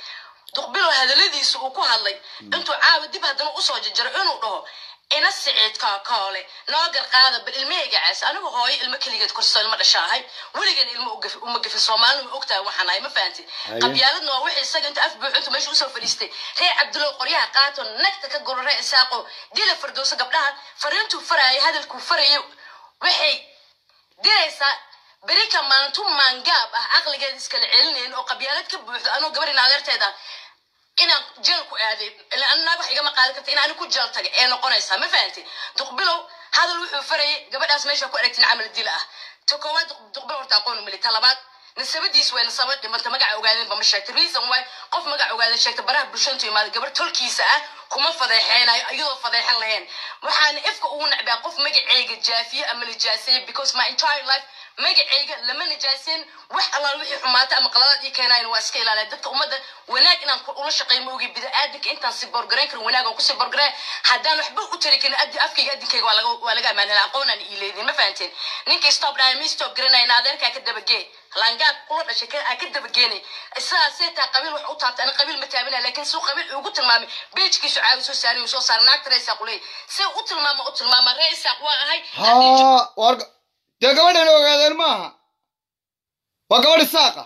duqbilow hadaladiisa uu ku hadlay intuu caawa dib haddana usoo jarjaro inuu dhaho ina siciidka koole noo garqaada bal ilmahayga caas anigu hooyo ilmo keligeed korso ilmo dhasha ahay weligan ilmo ugafi- uma gafin soomaalina ma ogtahay waxaan ahay ma fahanti Haye. qabyaaladna waa wixii isaga inta af buuxintu meesha usoo fadhiistay reer cabdulow qoryaha qaato nagta ka guro reer isaaqo dila fardooso gabdhaha fariintuu farayay hadalkuu farayo waxay diraysaa berika maalintu maangaab ah caqligeeda iskala celinayn oo qabyaalad ka buuxdo anoo gabarin adeerteed ah inaan jeel ku aaday ilaa an naag wax igama qaadan karta inaan ku jeel tagay ee noqonaysaa ma fahanti duqbilow hadal wuxuu farayay gabadhaas meesha ku aragtin camal dila ah ta koowaad Duq- duqbilow horta aqoon umali ta labaad nasabadiis way nasaba dhimanta magaca ogaadeen ba ma sheegta reason why qof magaca ogaadeen sheegta baraha bulshantu imaada gabar tolkiisa ah kuma fadeexeenayo iyadoo fadeexan lahayn waxaana ifka ugu nacbaa qof magaceyga jaafiye ama nijaaseeye because my entire life magaceyga lama nijaaseyn wax allaal wixii xumaata ama qaladaad ii keenayan waa iska ilaaliya dadka ummadda wanaag inaan ku- ula shaqeeyo ma ogi bida-aadanka intaan si borgarayn karin wanaag aan kusii borgarayn haddaan waxba u tari karin addi afkayga addinkayga waa laga waa laga ammaan helaa aqoonaan ii leedin ma fahanteen ninkii stop dhahay mi stop garanayna adeerkaa ka dabagee langaab kula dhashay ka- aa ka dabageenay isagaa see taa qabiil wax u taabtay ana qabiil ma taabinaya laakiin suu qabiil ugu tilmaamay beejkiisu caawi soo saari soo saara naagta ree isaaq uleey see u tilmaama u tilmaama ree isaaq waa ahay haddii haa war dee gabadhan ogaadeen maaha waa gabadh isaaqa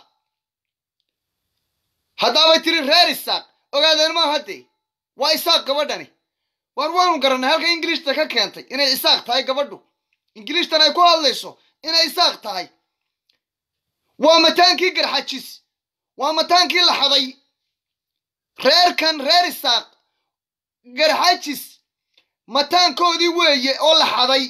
haddaabay tiri reer isaaq ogaadeen maaha haddee waa isaaq gabadhani war waanu garannay halka ingiliishta ka keentay inay isaaq tahay gabadhu ingiliishtan ay ku hadlayso inay isaaq tahay waa mataankii garxajis waa mataankii la xaday reerkan reer isaaq garxajis mataankoodii weeye oo la xaday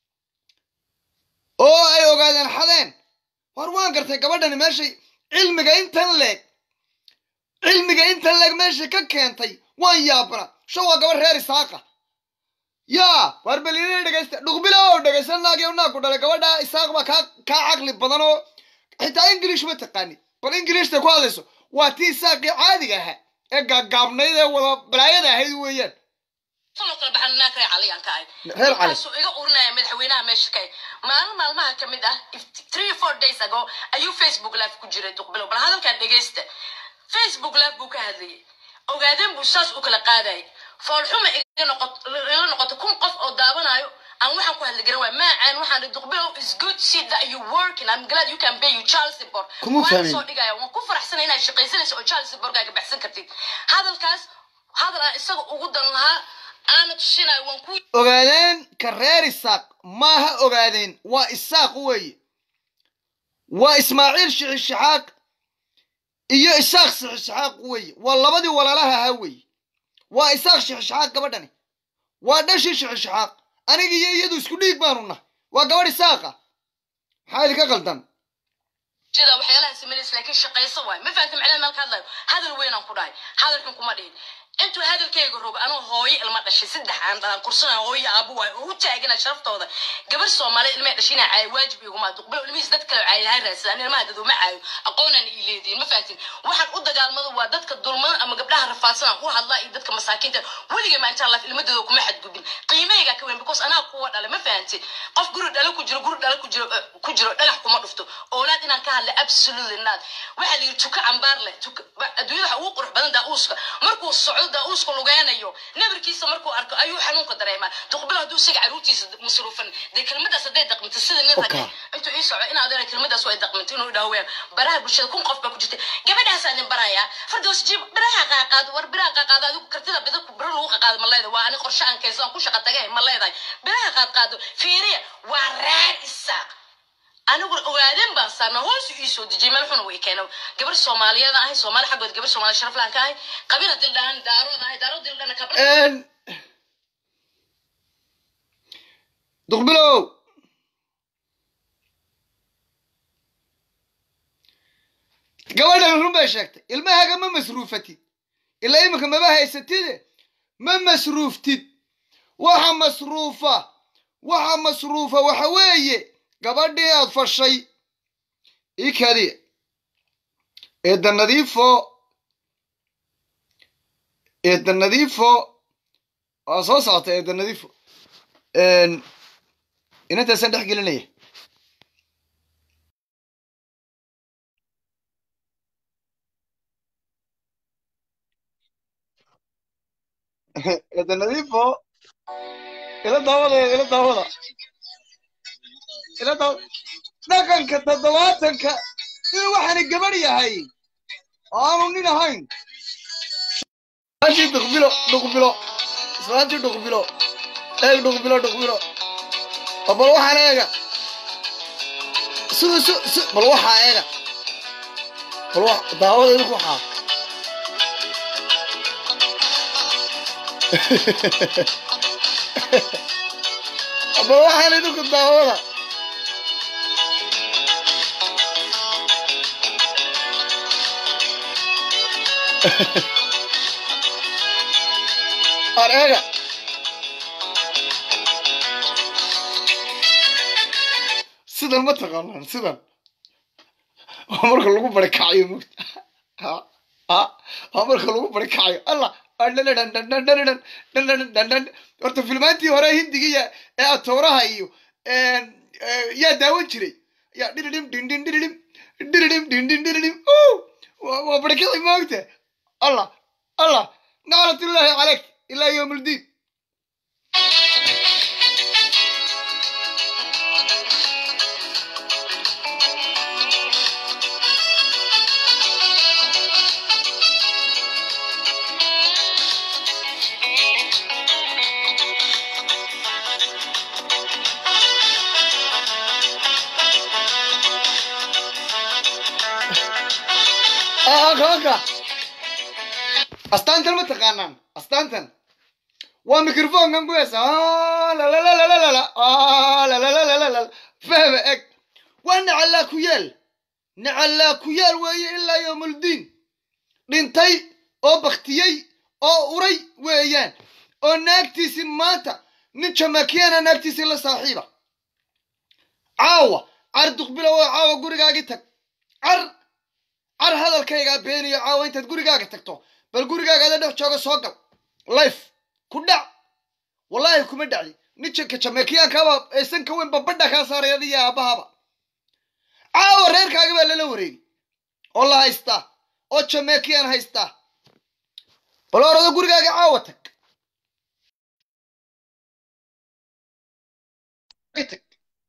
oo ay ogaadeen xadeen war waan gartay gabadhani meeshay cilmiga intan leeg cilmiga intan leeg meeshay ka keentay waan yaabna sho waa gabadh reer isaaqa yaa war balina dhegaysta dhuqbilo dhegaysan naagyo naaku dhalay gabadha isaaq baa kaa kaa caqli badan oo xitaa ingiliish ma taqaani bal ingiliishta ku hadlayso waa tii isaaqii caadiga ahaa ee gaagaabnayd ee wada balaayada ahayd weeyaan sano kala baxan naag reer cali aan ka ahay Reer Cali. Markaasuu iga urinaya madaxweynaha meesha ka maalin maalmaha ka mid ah if- three four days ago ayuu facebook live ku jiray duqbilow bal hadalkan dhegeysta facebook live buu ka hadlayay ogaadeen buu saas u kala qaadayay foolxuma iga noqot- ila noqoto kun qof oo daawanayo aan waxaan ku hadli garan waay maacaan waxaan dhihi duqbilow is good to see that you working I'm glad you can pay you child support Kuma Waan fahmin. soo dhigaya waan ku faraxsanay inaad shaqaysanayso oo child supportkaaga baxsan kartid hadalkaas hadal aan isaga ugu dan lahaa aana tusinayo waan ku ogaadeen ka reer isaaq maaha ogaadeen waa isaaq weeye waa ismaaciil shixishaxaaq iyo isaaq shixishaxaaq weeye waa labadii walaalaha ahaa weeye waa isaaq shixishaxaaq gabadhani waa dhashii shixishaxaaq aniga iyo iyadu isku dhiig baanu nahay waa gabadh isaaqa maxaa idinka qaldan jida waxyaalaha samaynaysa laakiin shaqayso waay ma fahanta macnaha meel ka hadlayo hadal weynaan ku dhahay hadalkan kuma dhihin intuu hadalkayga rogo anoo hooyo ilma dhashay saddex aan dhalan kursana hooyo aabu waay oo u taagana sharaftooda gabar soomaaliya ilmay dhashay inaa caayo waajib iguma duqbilo ilmihiis dad kale caayo lahay raadsadaan ilmaha dad uma caayo aqoonaan ii leediin ma fahantin waxaan u dagaalmado waa dadka dulman ama gabdhaha rafaadsan aan u hadlaa iyo dadka masaakiinta weligay ma intaan laf ilmadooda kuma xadgudbin qiimahayga ka weyn because anaa kuwa dhalay ma fahantin qof guri dhalo ku jiro guri dhalo ku jiro eh, ku jiro dhagax kuma dhufto oolaad inaan ka hadla absolutely not waxaa la yidhi tuka cambaar leh tuka ba- adduunyada waxa ugu qurux badan daauuska markuu socdo daauuska lugeynayo nabarkiisa markuu arko ayuu xanuunka dareemaa duqbilo hadduu isaga caruurtiisa masruufan dee kelmadaas hadday daqminto sida nin rag Okay. intuu ii soco in adeera kelmadaas way daqminto inuu dhaho weyn baraha bulshada kun qof baa ku jirta gabadhaasaan idin barayaa fardoos jiib biraha qaaqaado war biraha qaaqaado adigu kartida bida ku biro lagu qaqaado ma leedahay waa ani qorshe aan keensan ku shaqa tagay ma leedahay biraha qaaqaado fiiriya waa raar isaaq anigu ogaadeen baan saarna hoos ii soo dejiyay meel xuna way keena gabar soomaaliyeed ahay soomaali xaggood gabar soomaali sharaf laan ka ahay qabila dildhaan daarood ahay daarood dildhana kabla duqbilow gabadhan run bay sheegtay ilmahaga ma masruufatid ilaa iminka maba haysatide ma masruuftid waxa masruufa waxa masruufa waxa weeye gabadhii aad fashay ii kadiya eedda nadiifo eedda nadiifo waa soo socota eedda nadiifo inantaasaan dhex gelinaya eeda nadiifo ila daawada ila daawada ila daaw dhaqanka toddobaatanka inuu waxaani gabadh yahay oo aanu nin ahayn islaantii dhuqbilo dhuqbilo islaantii dhuqbilo eeg dhuqbilo dhuqbilo oo bal waxaan eega sida si si bal waxaa eega bal wa daawada idinku waxaa bal waxaan idinku daawada ar eega sidan ma taqaanaan sidan waa marka lagu bari kacayo mugta ha ha waa marka lagu bari kacayo allah horta filmaantii hore hindigiya ee atooraha iyo yaa daawan jiray yaa dhiridim dhindhin dhiridim dhiridim dhindhin dhiridim waa barikicii moogta allah allah naclatullaahi calayk ilaa yowm aldiin haka astaantan ma taqaanaan astaantan waa microfonkan ku heesa fahma eg waa nacallaa ku yaal nacallaa ku yaal weeye ilaa yowmuldiin dhintay oo baktiyey oo uray weeyaan oo naagtiisi maanta nin jamaakiyana naagtiisi la saaxiiba caawa car duqbilo oo caawa gurigaagii tag car car hadalkaygaa beeniyo caawa intaad gurigaaga tagto bal gurigaagaada dhex jooga soo gal life ku dhac wallaahi kuma dhacdi ninjanka jameekiyaankaaba aysan ka weyn babadha kaa saaray adiyo aabahaba caawa reerkaaga baa lala wareegi oo la haystaa oo jameekiyaan haystaa bal orado gurigaaga caawa tag tag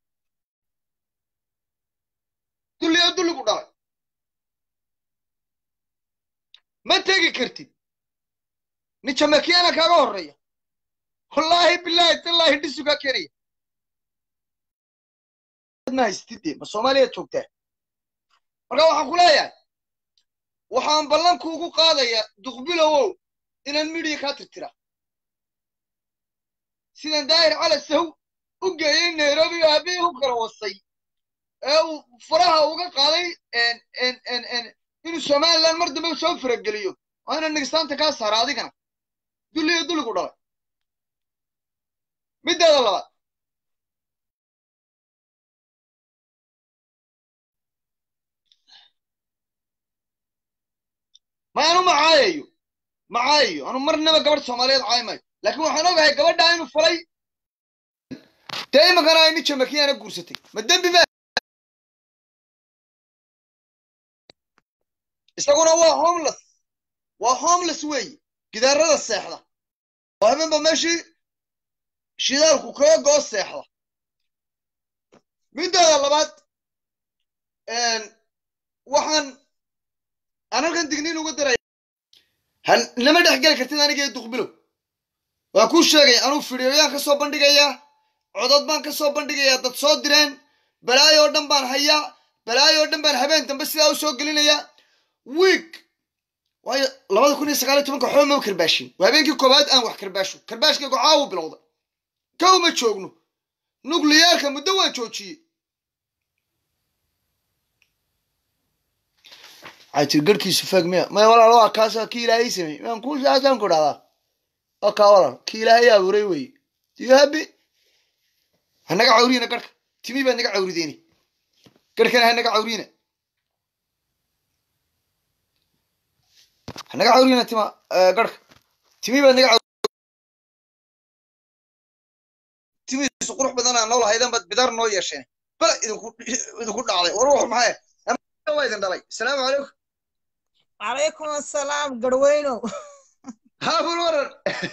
dulliyo dulligu dhalay ma tegi kartid nin jamakiyaana kaaga horreeya wallaahi bilaahi tallaahi dhisugaa keenaya ma haystide ma soomaaliyaad joogtaa marka waxaan ku leeyahay waxaan ballankuugu qaadayaa duqbilowow inaan midhiya kaa tirtira sidan daahir cala saw u geeyey nairobi oo aabihii u kala wasay ee uu faraha uga qaaday inuu somalilan mar dambe soo farageliyo waa inaan nigistaanta kaa saara adigana dulliyo dulligu dhalay middeeda labaad ma anu macaayayo macaayayo anu marnaba gabadh soomaaliyeed caayi maayo laakiin waxaan ogahay gabadhaa inuu falay dee imankana ay nin jamakiyaana guursatay ma dembi ma isaguna waa homeless waa homeless weeye gidaarada seexda oo habeenba meeshii shidaalku kaga goo seexda middeeda labaad waxaan aan halkan digniin uga daraya han nama dhex geli kartid aniga iyo duqbilow waa kuu sheegaya anuu fidhiyoyaan ka soo bandhigayaa codod baan ka soo bandhigayaa dad soo direen balaayo oo dhan baan hayaa balaayo oo dhan baan habeen dambe sidaa u soo gelinayaa wiig waayo labada kun iyo sagaal iyo tobanka waxba maba karbaashin waa habeenkii koowaad aan wax karbaasho karbaashkaygu caawu bilowda kow ma joogno nukliyaarka muddo waan joojiyey waxay tiri garhkiisu faag miya maya walaal waa kaasa kii ilaahay samey maan ku saasaan ku dhahdaa waa kaa walaal kii ilaahay abuuray weye tiyo habi hanaga cawriyina garhka timi baad naga cawrideeni garhkana hanaga cawriyina hanaga cawriyina tima garhka timi baad naga timidiisu qurux badan aan nool haydan baad bidar noo yeesheen bala idinku idinku dhacday war wax maxay waa idin dhalay asalaamu calaykum calaykum assalaam garweynow haabul waran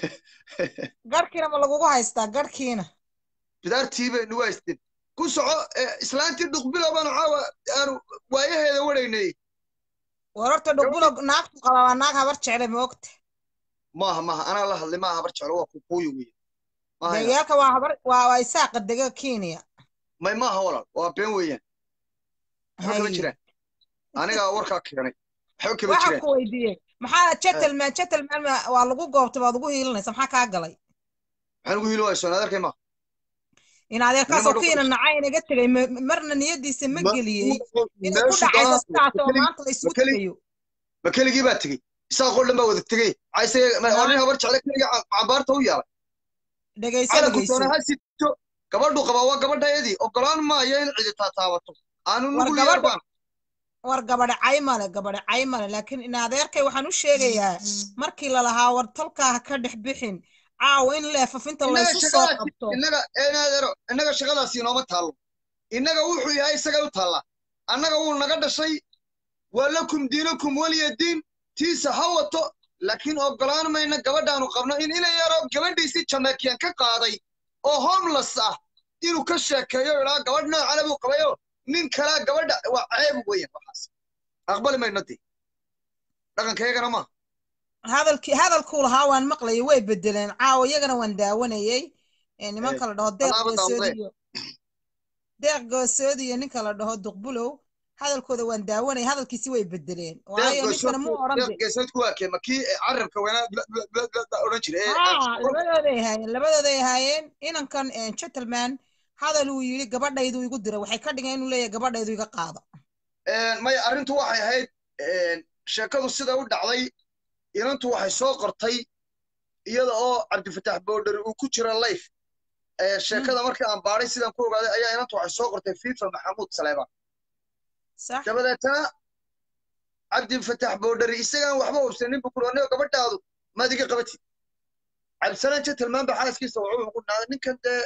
garhkiina ma lagugu haystaa garhkiina bidaartii bay nagu haysteen ku soco eh, islaantii dhuqbilow baanu caawa aanu waayaheeda wadhaynay war horta dhugbulo naagtu qaba waa naag habar jecle moogta maaha maaha anaa la hadlay maaha habar jeclo waa kukuuyo wey maaha ina- deegaalka waa habar waa waa isaaqa dega kenya may maaha walaal waa been weeyaan waxba kama Hay. jiraan anigaa warkaa keenay waxba kama waxaan jiraan ku weydiiyey maxaa gentleman gentleman ma- waa lagu goobtay waad ugu hiilinaysa maxaa kaa galay maxaan ugu hili waaysoon adeerkay maaha in adeerkaasoo Nimanka kiina ku- nacay inaga tegay ma- marna niyadiisa ma Ma- geliyey inay ku meeshu dhacayso doonaa- sidaas oo ma maanta la isugu keli- tegayo ma keligii baa tegey isaaqoo dhan baa wada tegey cayse waa nin habar jecle keliga cambaarta u yaalay dhegayso calanku dhegayso doona ha sito gabadhu qabaa waa gabadhayadii ogolaan maayo in cidi taataabato aanu War nugul gabadha- yar baan war gabadhe cay male gabadhe cay male laakiin in adeerkay waxaan u sheegayaa markii lalahaa war tolkaa ha ka dhex bixin caawa in leefafinta innaga laysu soo shaqadaasi qabto innaga eenaadero innaga shaqadaasi inooma taallo innaga wuxuu yahay isagay u taallaa annaga wuu naga dhashay waa lakum diinukum weliya diin tiisa ha wato laakiin ogolaan mayna gabadhaanu qabno in ina yaro gabadhiisii jamaican ka qaaday oo homeless ah inuu ka sheekeeyo ilaa gabadh noocana buu qabayo nin kalaa gabadha waa ceeb weeyaan waxaas aqbali mayno dee dhaqankaygana maaha hadalkii hadalkuu lahaa waan maqlayay way bedeleen caawa iyagana waan daawanayay ee nimanka la dhaho deeq tallaabo goosoodi daawade. iyo deeq goosoodi iyo ninka la dhaho duqbulow hadalkooda waan daawanayay hadalkiisi way bedeleen waayo ninkana mu oran de geesadku waa kee makii carabka wanaa odhan jira ee haa labadooday ahaayeen labadooday ahaayeen inankan eh, gentleman hadal uu yidhi gabadhaydu igu diray waxay ka dhigeen inuu leeyahay gabadhaydu iga qaado maya arrintu waxay ahayd sheekadu sida u dhacday inantu waxay soo qortay iyada oo cabdifataax boodhari uu ku jira life sheekada markii aan baadhay sidaan ku ogaaday ayaa inantu waxay soo qortay fifa maxamuud saleebaan sax dabadeetana cabdifataax boodhari isagaan waxba hubsanin buu kuri anigo gabadhaadu maad iga qabatid cabdisalaan gentleman ba xaaskiisa wuxuu ku dhacday ninkan dee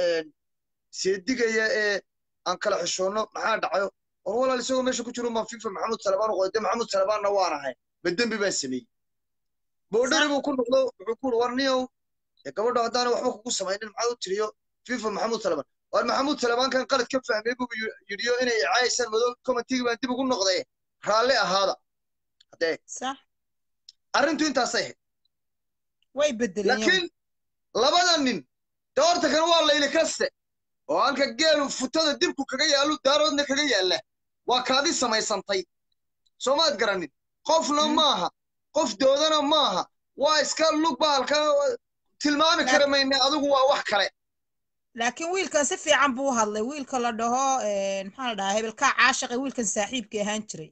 seedigaya ee aan kala xishoonno maxaa dhacayo war walaal isagoo meesha ku jiro ma fifa maxamuud salebaan u qoday dee maxamuud salebaanna waan ahay ma dembi baan sameeyey boodhari buu ku noqdo wuxuu ku uri war niyow dee gabadho haddaana waxba kugu samaynin maxaad u tiriyo fifa maxamuud salebaan war maxamuud salebaankan qalad ka fahmay buu yidhiyo inay icaayasaan madow commentigii baan dib ugu noqday raalli ahaada haddee sax arrintu intaasay ahayd way bedeleen iyagu. laakiin labada nin dee horta kan waa layli kaste oo halka geelu futada dibku kaga yaallu daaroodna kaga yaalla waa kaadi samaysantay soo maad garanin qofna Mm. maaha qof doodana maaha waa iska lug baalka tilmaami kara mayne adigu waa wax kale laakiin wiilkan si fiican buu u hadlay wiilka la dhaho eh, maxaa la dhahaa hebelkaa caashiqe wiilkan saaxiibkii ahaan jiray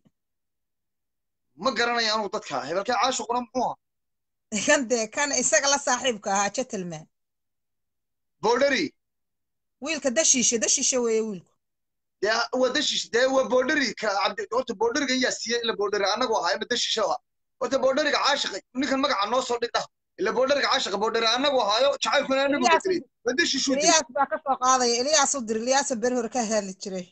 ma garanaya anugu dadka hebelkee caashuquna muxuu ahaa kan dee kan isaga la saaxiibka ahaa gentleman boodhari wiilka dashiishe dashiishe weeye wiilku dee waa dashish dee waa boodhari ka cabdi horta boodhariga yaa siiyey ila boodhari annagu ahaa ima dashisha ahaa horta boodhariga caashiqa ninkan magaca noo soo dhigdha ila boodhariga caashiqa boodhari annagu ahaayo jacaylkuna anagu Eliyaas- bedelay ma dashishu diri eliyaas baa ka soo qaadaya eliyaas u dir eliyaasa beri hore ka hadli jiray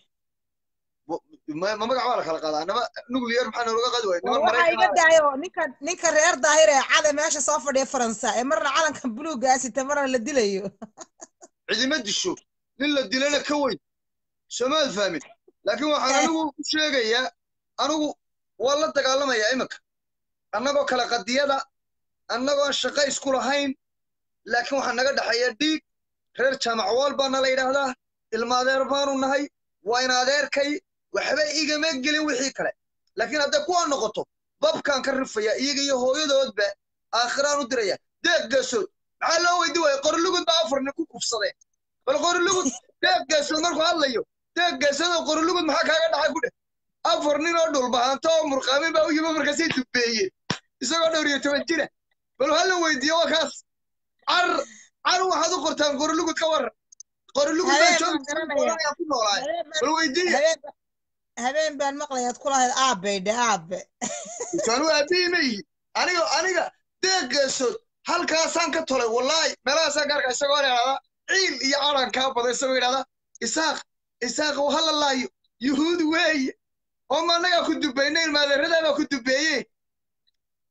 ma ma magac waa la kala qaadaa anaba nuclear maxaa noolaga qaadi waaya niman waxaa iga maraykan daayo ninka ninka reer daahir ee cada meesha soo fadhiya faransa ee marna calanka buluuga asita marna la dilayo cidima disho nin la dilana ka weyn soomaad fahmin laakiin waxaan anigu u sheegayaa anigu waa la dagaalamayaa iminka annagoo kale qadiyada annagoon shaqo isku lahayn laakiin waxaa naga dhexeeya dhiig reer jaamac waal baana la yidhaahdaa ilma adeer baanu nahay waa in adeerkay waxba igama gelin wixii kale laakiin hadday kuwa noqoto babkaan ka rifaya iyaga iyo hooyadoodba aakhiraan u diraya deeq geesood maxaa loo weydi waaya qorilugud baa afar nin ku kufsadeen bal qorilugud deeq geesood markuu hadlayo deeq geesood oo qorilugud maxaa kaaga dhacay ku dheh afar nin oo dhulbahanto oo murqaamin baa u yimi markaasay dubeeyeen isagoo dhowr iyo toban jira bal hala weydiiyo waa kaas car car waxaad u qortaan qorilugud ka waran qorilugud baa Habeen joogi baan garanaya. jiray ku noolaay habeen baan- bal weydiiya habeen- habeen baan maqlayaad ku lahayd aabe dhe aabe intaanu aabbihi ma yihin aniga aniga deeq geesood halkaasaan ka tolay wallaahi meelahaasaan ka arkaa isagoo idhahdaa ciil iyo calan kaa badan isagoo idhahdaa isaaq isaaq uu hala laayo yuhuud weeye oo ma annagaa ku dubaynay ilmaadeeradaa baa ku dubeeye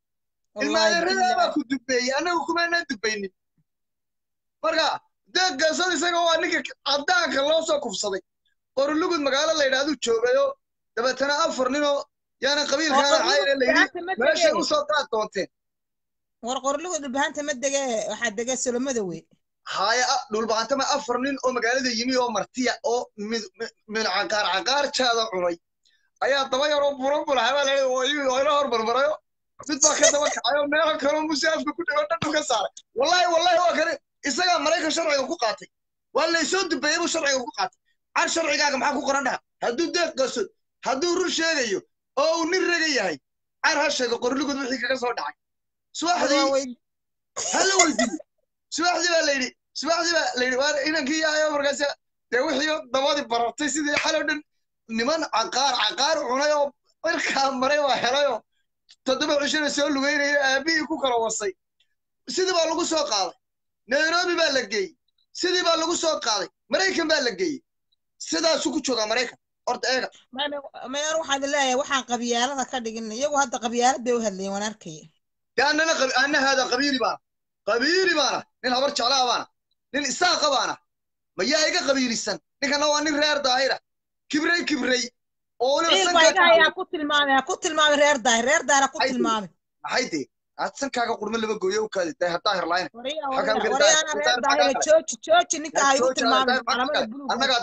ilmaadeeradaa baa ku dubeeyey annagu kumaanaan dubaynin marka deeqaasad isaga waa ninka caddaanka loo soo kufsaday qorulugud magaalo la yidhahduu joogayo dabeetana afar ninoo yaana qabiilkaana caayre la yidhi meeshay u soo qaad doonteen war qorlugud dhulbahanta ma dege waxaa dege solomada wey haya dhulbahantama afar nin oo magaalada yimi oo martiya oo min caqaar caqaarjaada cunay ayaa daba yaroo buran bulaxabaa la ila hormarmarayo mid baa ka daba kacayo meelo kaloo muse afka ku dhigo dhadhu ka saaray wallahi wallahi waa kane isagaa maraykan sharciga ku qaatay waa laysoo dubeeyey buu sharciga ku qaatay car sharcigaaga maxaa ku qoran dhaha hadduu deeq qaso hadduu run sheegayo oo uu nin raga yahay car ha sheego qorligud wixii kaga soo dhacay subaxdii hala weydiiyo subaxdii baa la yidhi subaxdii baa la yidhi waa inankii yahayo markaas dee wixii dabadii barartay sidii xaloo dhan niman caqaar caqaar cunay oo markaa maray waa helayoo toddoba cishana soo lugeynaya aabihii ku kala wasay sidii baa lagu soo qaaday nairobi baa la geeyey sidii baa lagu soo qaaday maraykan baa la geeyey sidaasuu ku joogaa maraykan horta eega mayor waxaan leeyahay waxaan qabyaalada ka dhigin iyagu hadda qabyaalad bay u hadlayeen waan arkaya dee annana anna haada qabiili baana qabiili baana nin habar jeclaa baana nin isaaqa baana mayaa iga qabiilisan ninkana waa nin reer daahira kibrey kibrey oo waliba ku tilmaamay ku tilmaamay reer daahir reer daahir ku tilmaamay maxay dee aad sankaaga qurme laba gooyo u kaadi daahir daahir laayna waryaana reer daahir jooji jooji ninka ha igu tilmaamay calamada buluug annagaa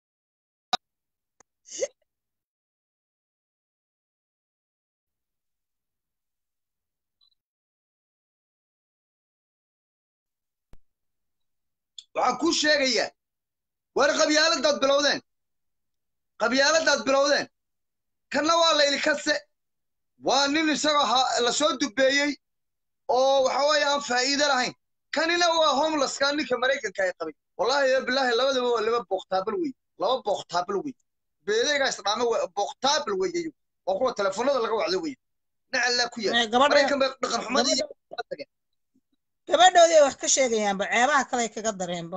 waxaan kuu sheegayaa war qabyaaladaad bilowdeen qabyaaladaad bilowdeen kanna waa layli kase waa nin isagoo la soo dubeeyey oo waxa weeye aan faa'iide lahayn kanina waa homelesska ninka maraykanka ay qabay wallahi ya bilaahi labadaba waa laba booktaabal wey laba booktaabal wey beedeygaa isdhaame booktaabal weeyayo oo kuwa telefoonada laga wacdo wey nacallaa ku yaal maraykan bay dhaqan xumadii tageen gabadhoodii ay wax ka sheegayaanba ceebaha kale kaga dareenba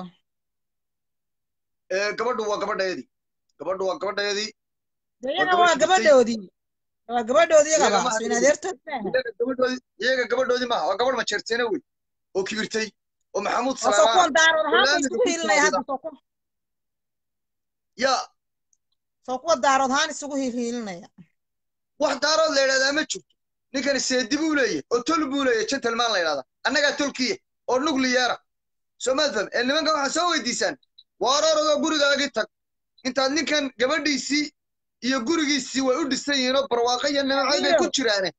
gabadhu waa gabadheedii gabadhu waa gabadheedii iyaga waa gabadhoodii waa gabadhoodii iyagaba in adeertood gabadhoodii iyaga gabadhoodii maaha waa gabadh majeerteena wey oo kibirtay oo maxamuud soo kuwan daarood ahaan isugu hiilinaya hadda soo ku ya soo kuwa daarood ahaan isugu hiilhiilinaya wax daarood la yidhahdaa ma jirto ninkani seedi buu leeyahy oo tol buu leeyahy gentleman la yidhahdaa annagaa tolkiya oo nucleara soomaad faham ee nimankan waxaa soo weydiisaan waaroorodoo gurigaagii tag intaad ninkan gabadhiisii iyo gurigiisii way u dhisan yihiin oo barwaaqo iyo nimacay bay ku jiraane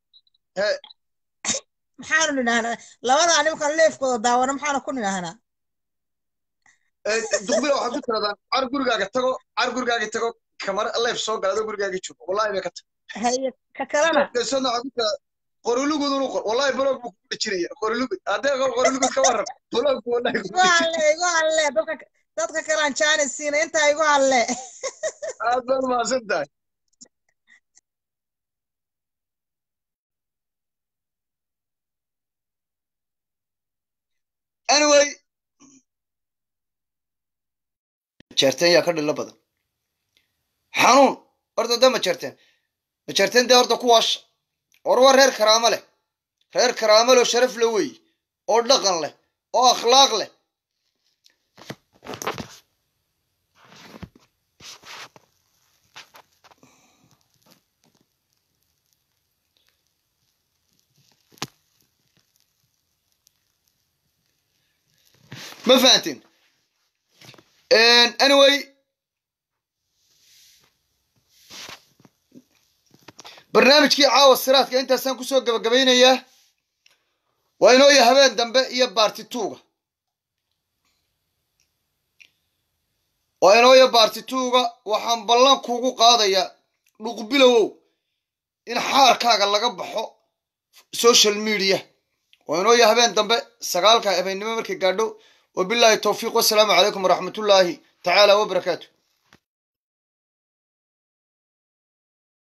maxaanu nidhahnaa labadaa nimankan leefkooda daawana maxaanu ku nidhahnaa duqbila waxaad ku tiradaan car gurigaaga tago car gurigaaga tago kamar leef soo gala adoo gurigaagii joogo wallahi bay ka tag haye ka kalena geesona waxaad ku tiraa qorulugud unu qor wallahi blog buu ku dhejinaya qorulugud haddee qor qorulugud ka waran blog buu wallahi igu halle igu halle dadka dadka kalaan jaanis siina intaa igu halle aad baad mahadsan tahay anyway majeerteen yaa ka dhilo badan xanuun horta da majeerteen majeerteen dee horta kuwaasha war waa reer karaamo leh reer karaamo leh oo sharaf le wey oo dhaqan leh oo akhlaaq leh ma fahantin anyway barnaamijkii caawa siraadka intaasaan kusoo gabagabaynayaa waa inooya habeen dambe iyo baartituuga waa inooya baartituuga waxaan ballan kuugu qaadayaa dhuqbilowow in xaarkaaga laga baxo social media waa inooya habeen dambe sagaalka habeennimo markay gaadho wabilaahi towfiiq wasalaamu calaykum waraxmatullaahi tacaala wabarakaatu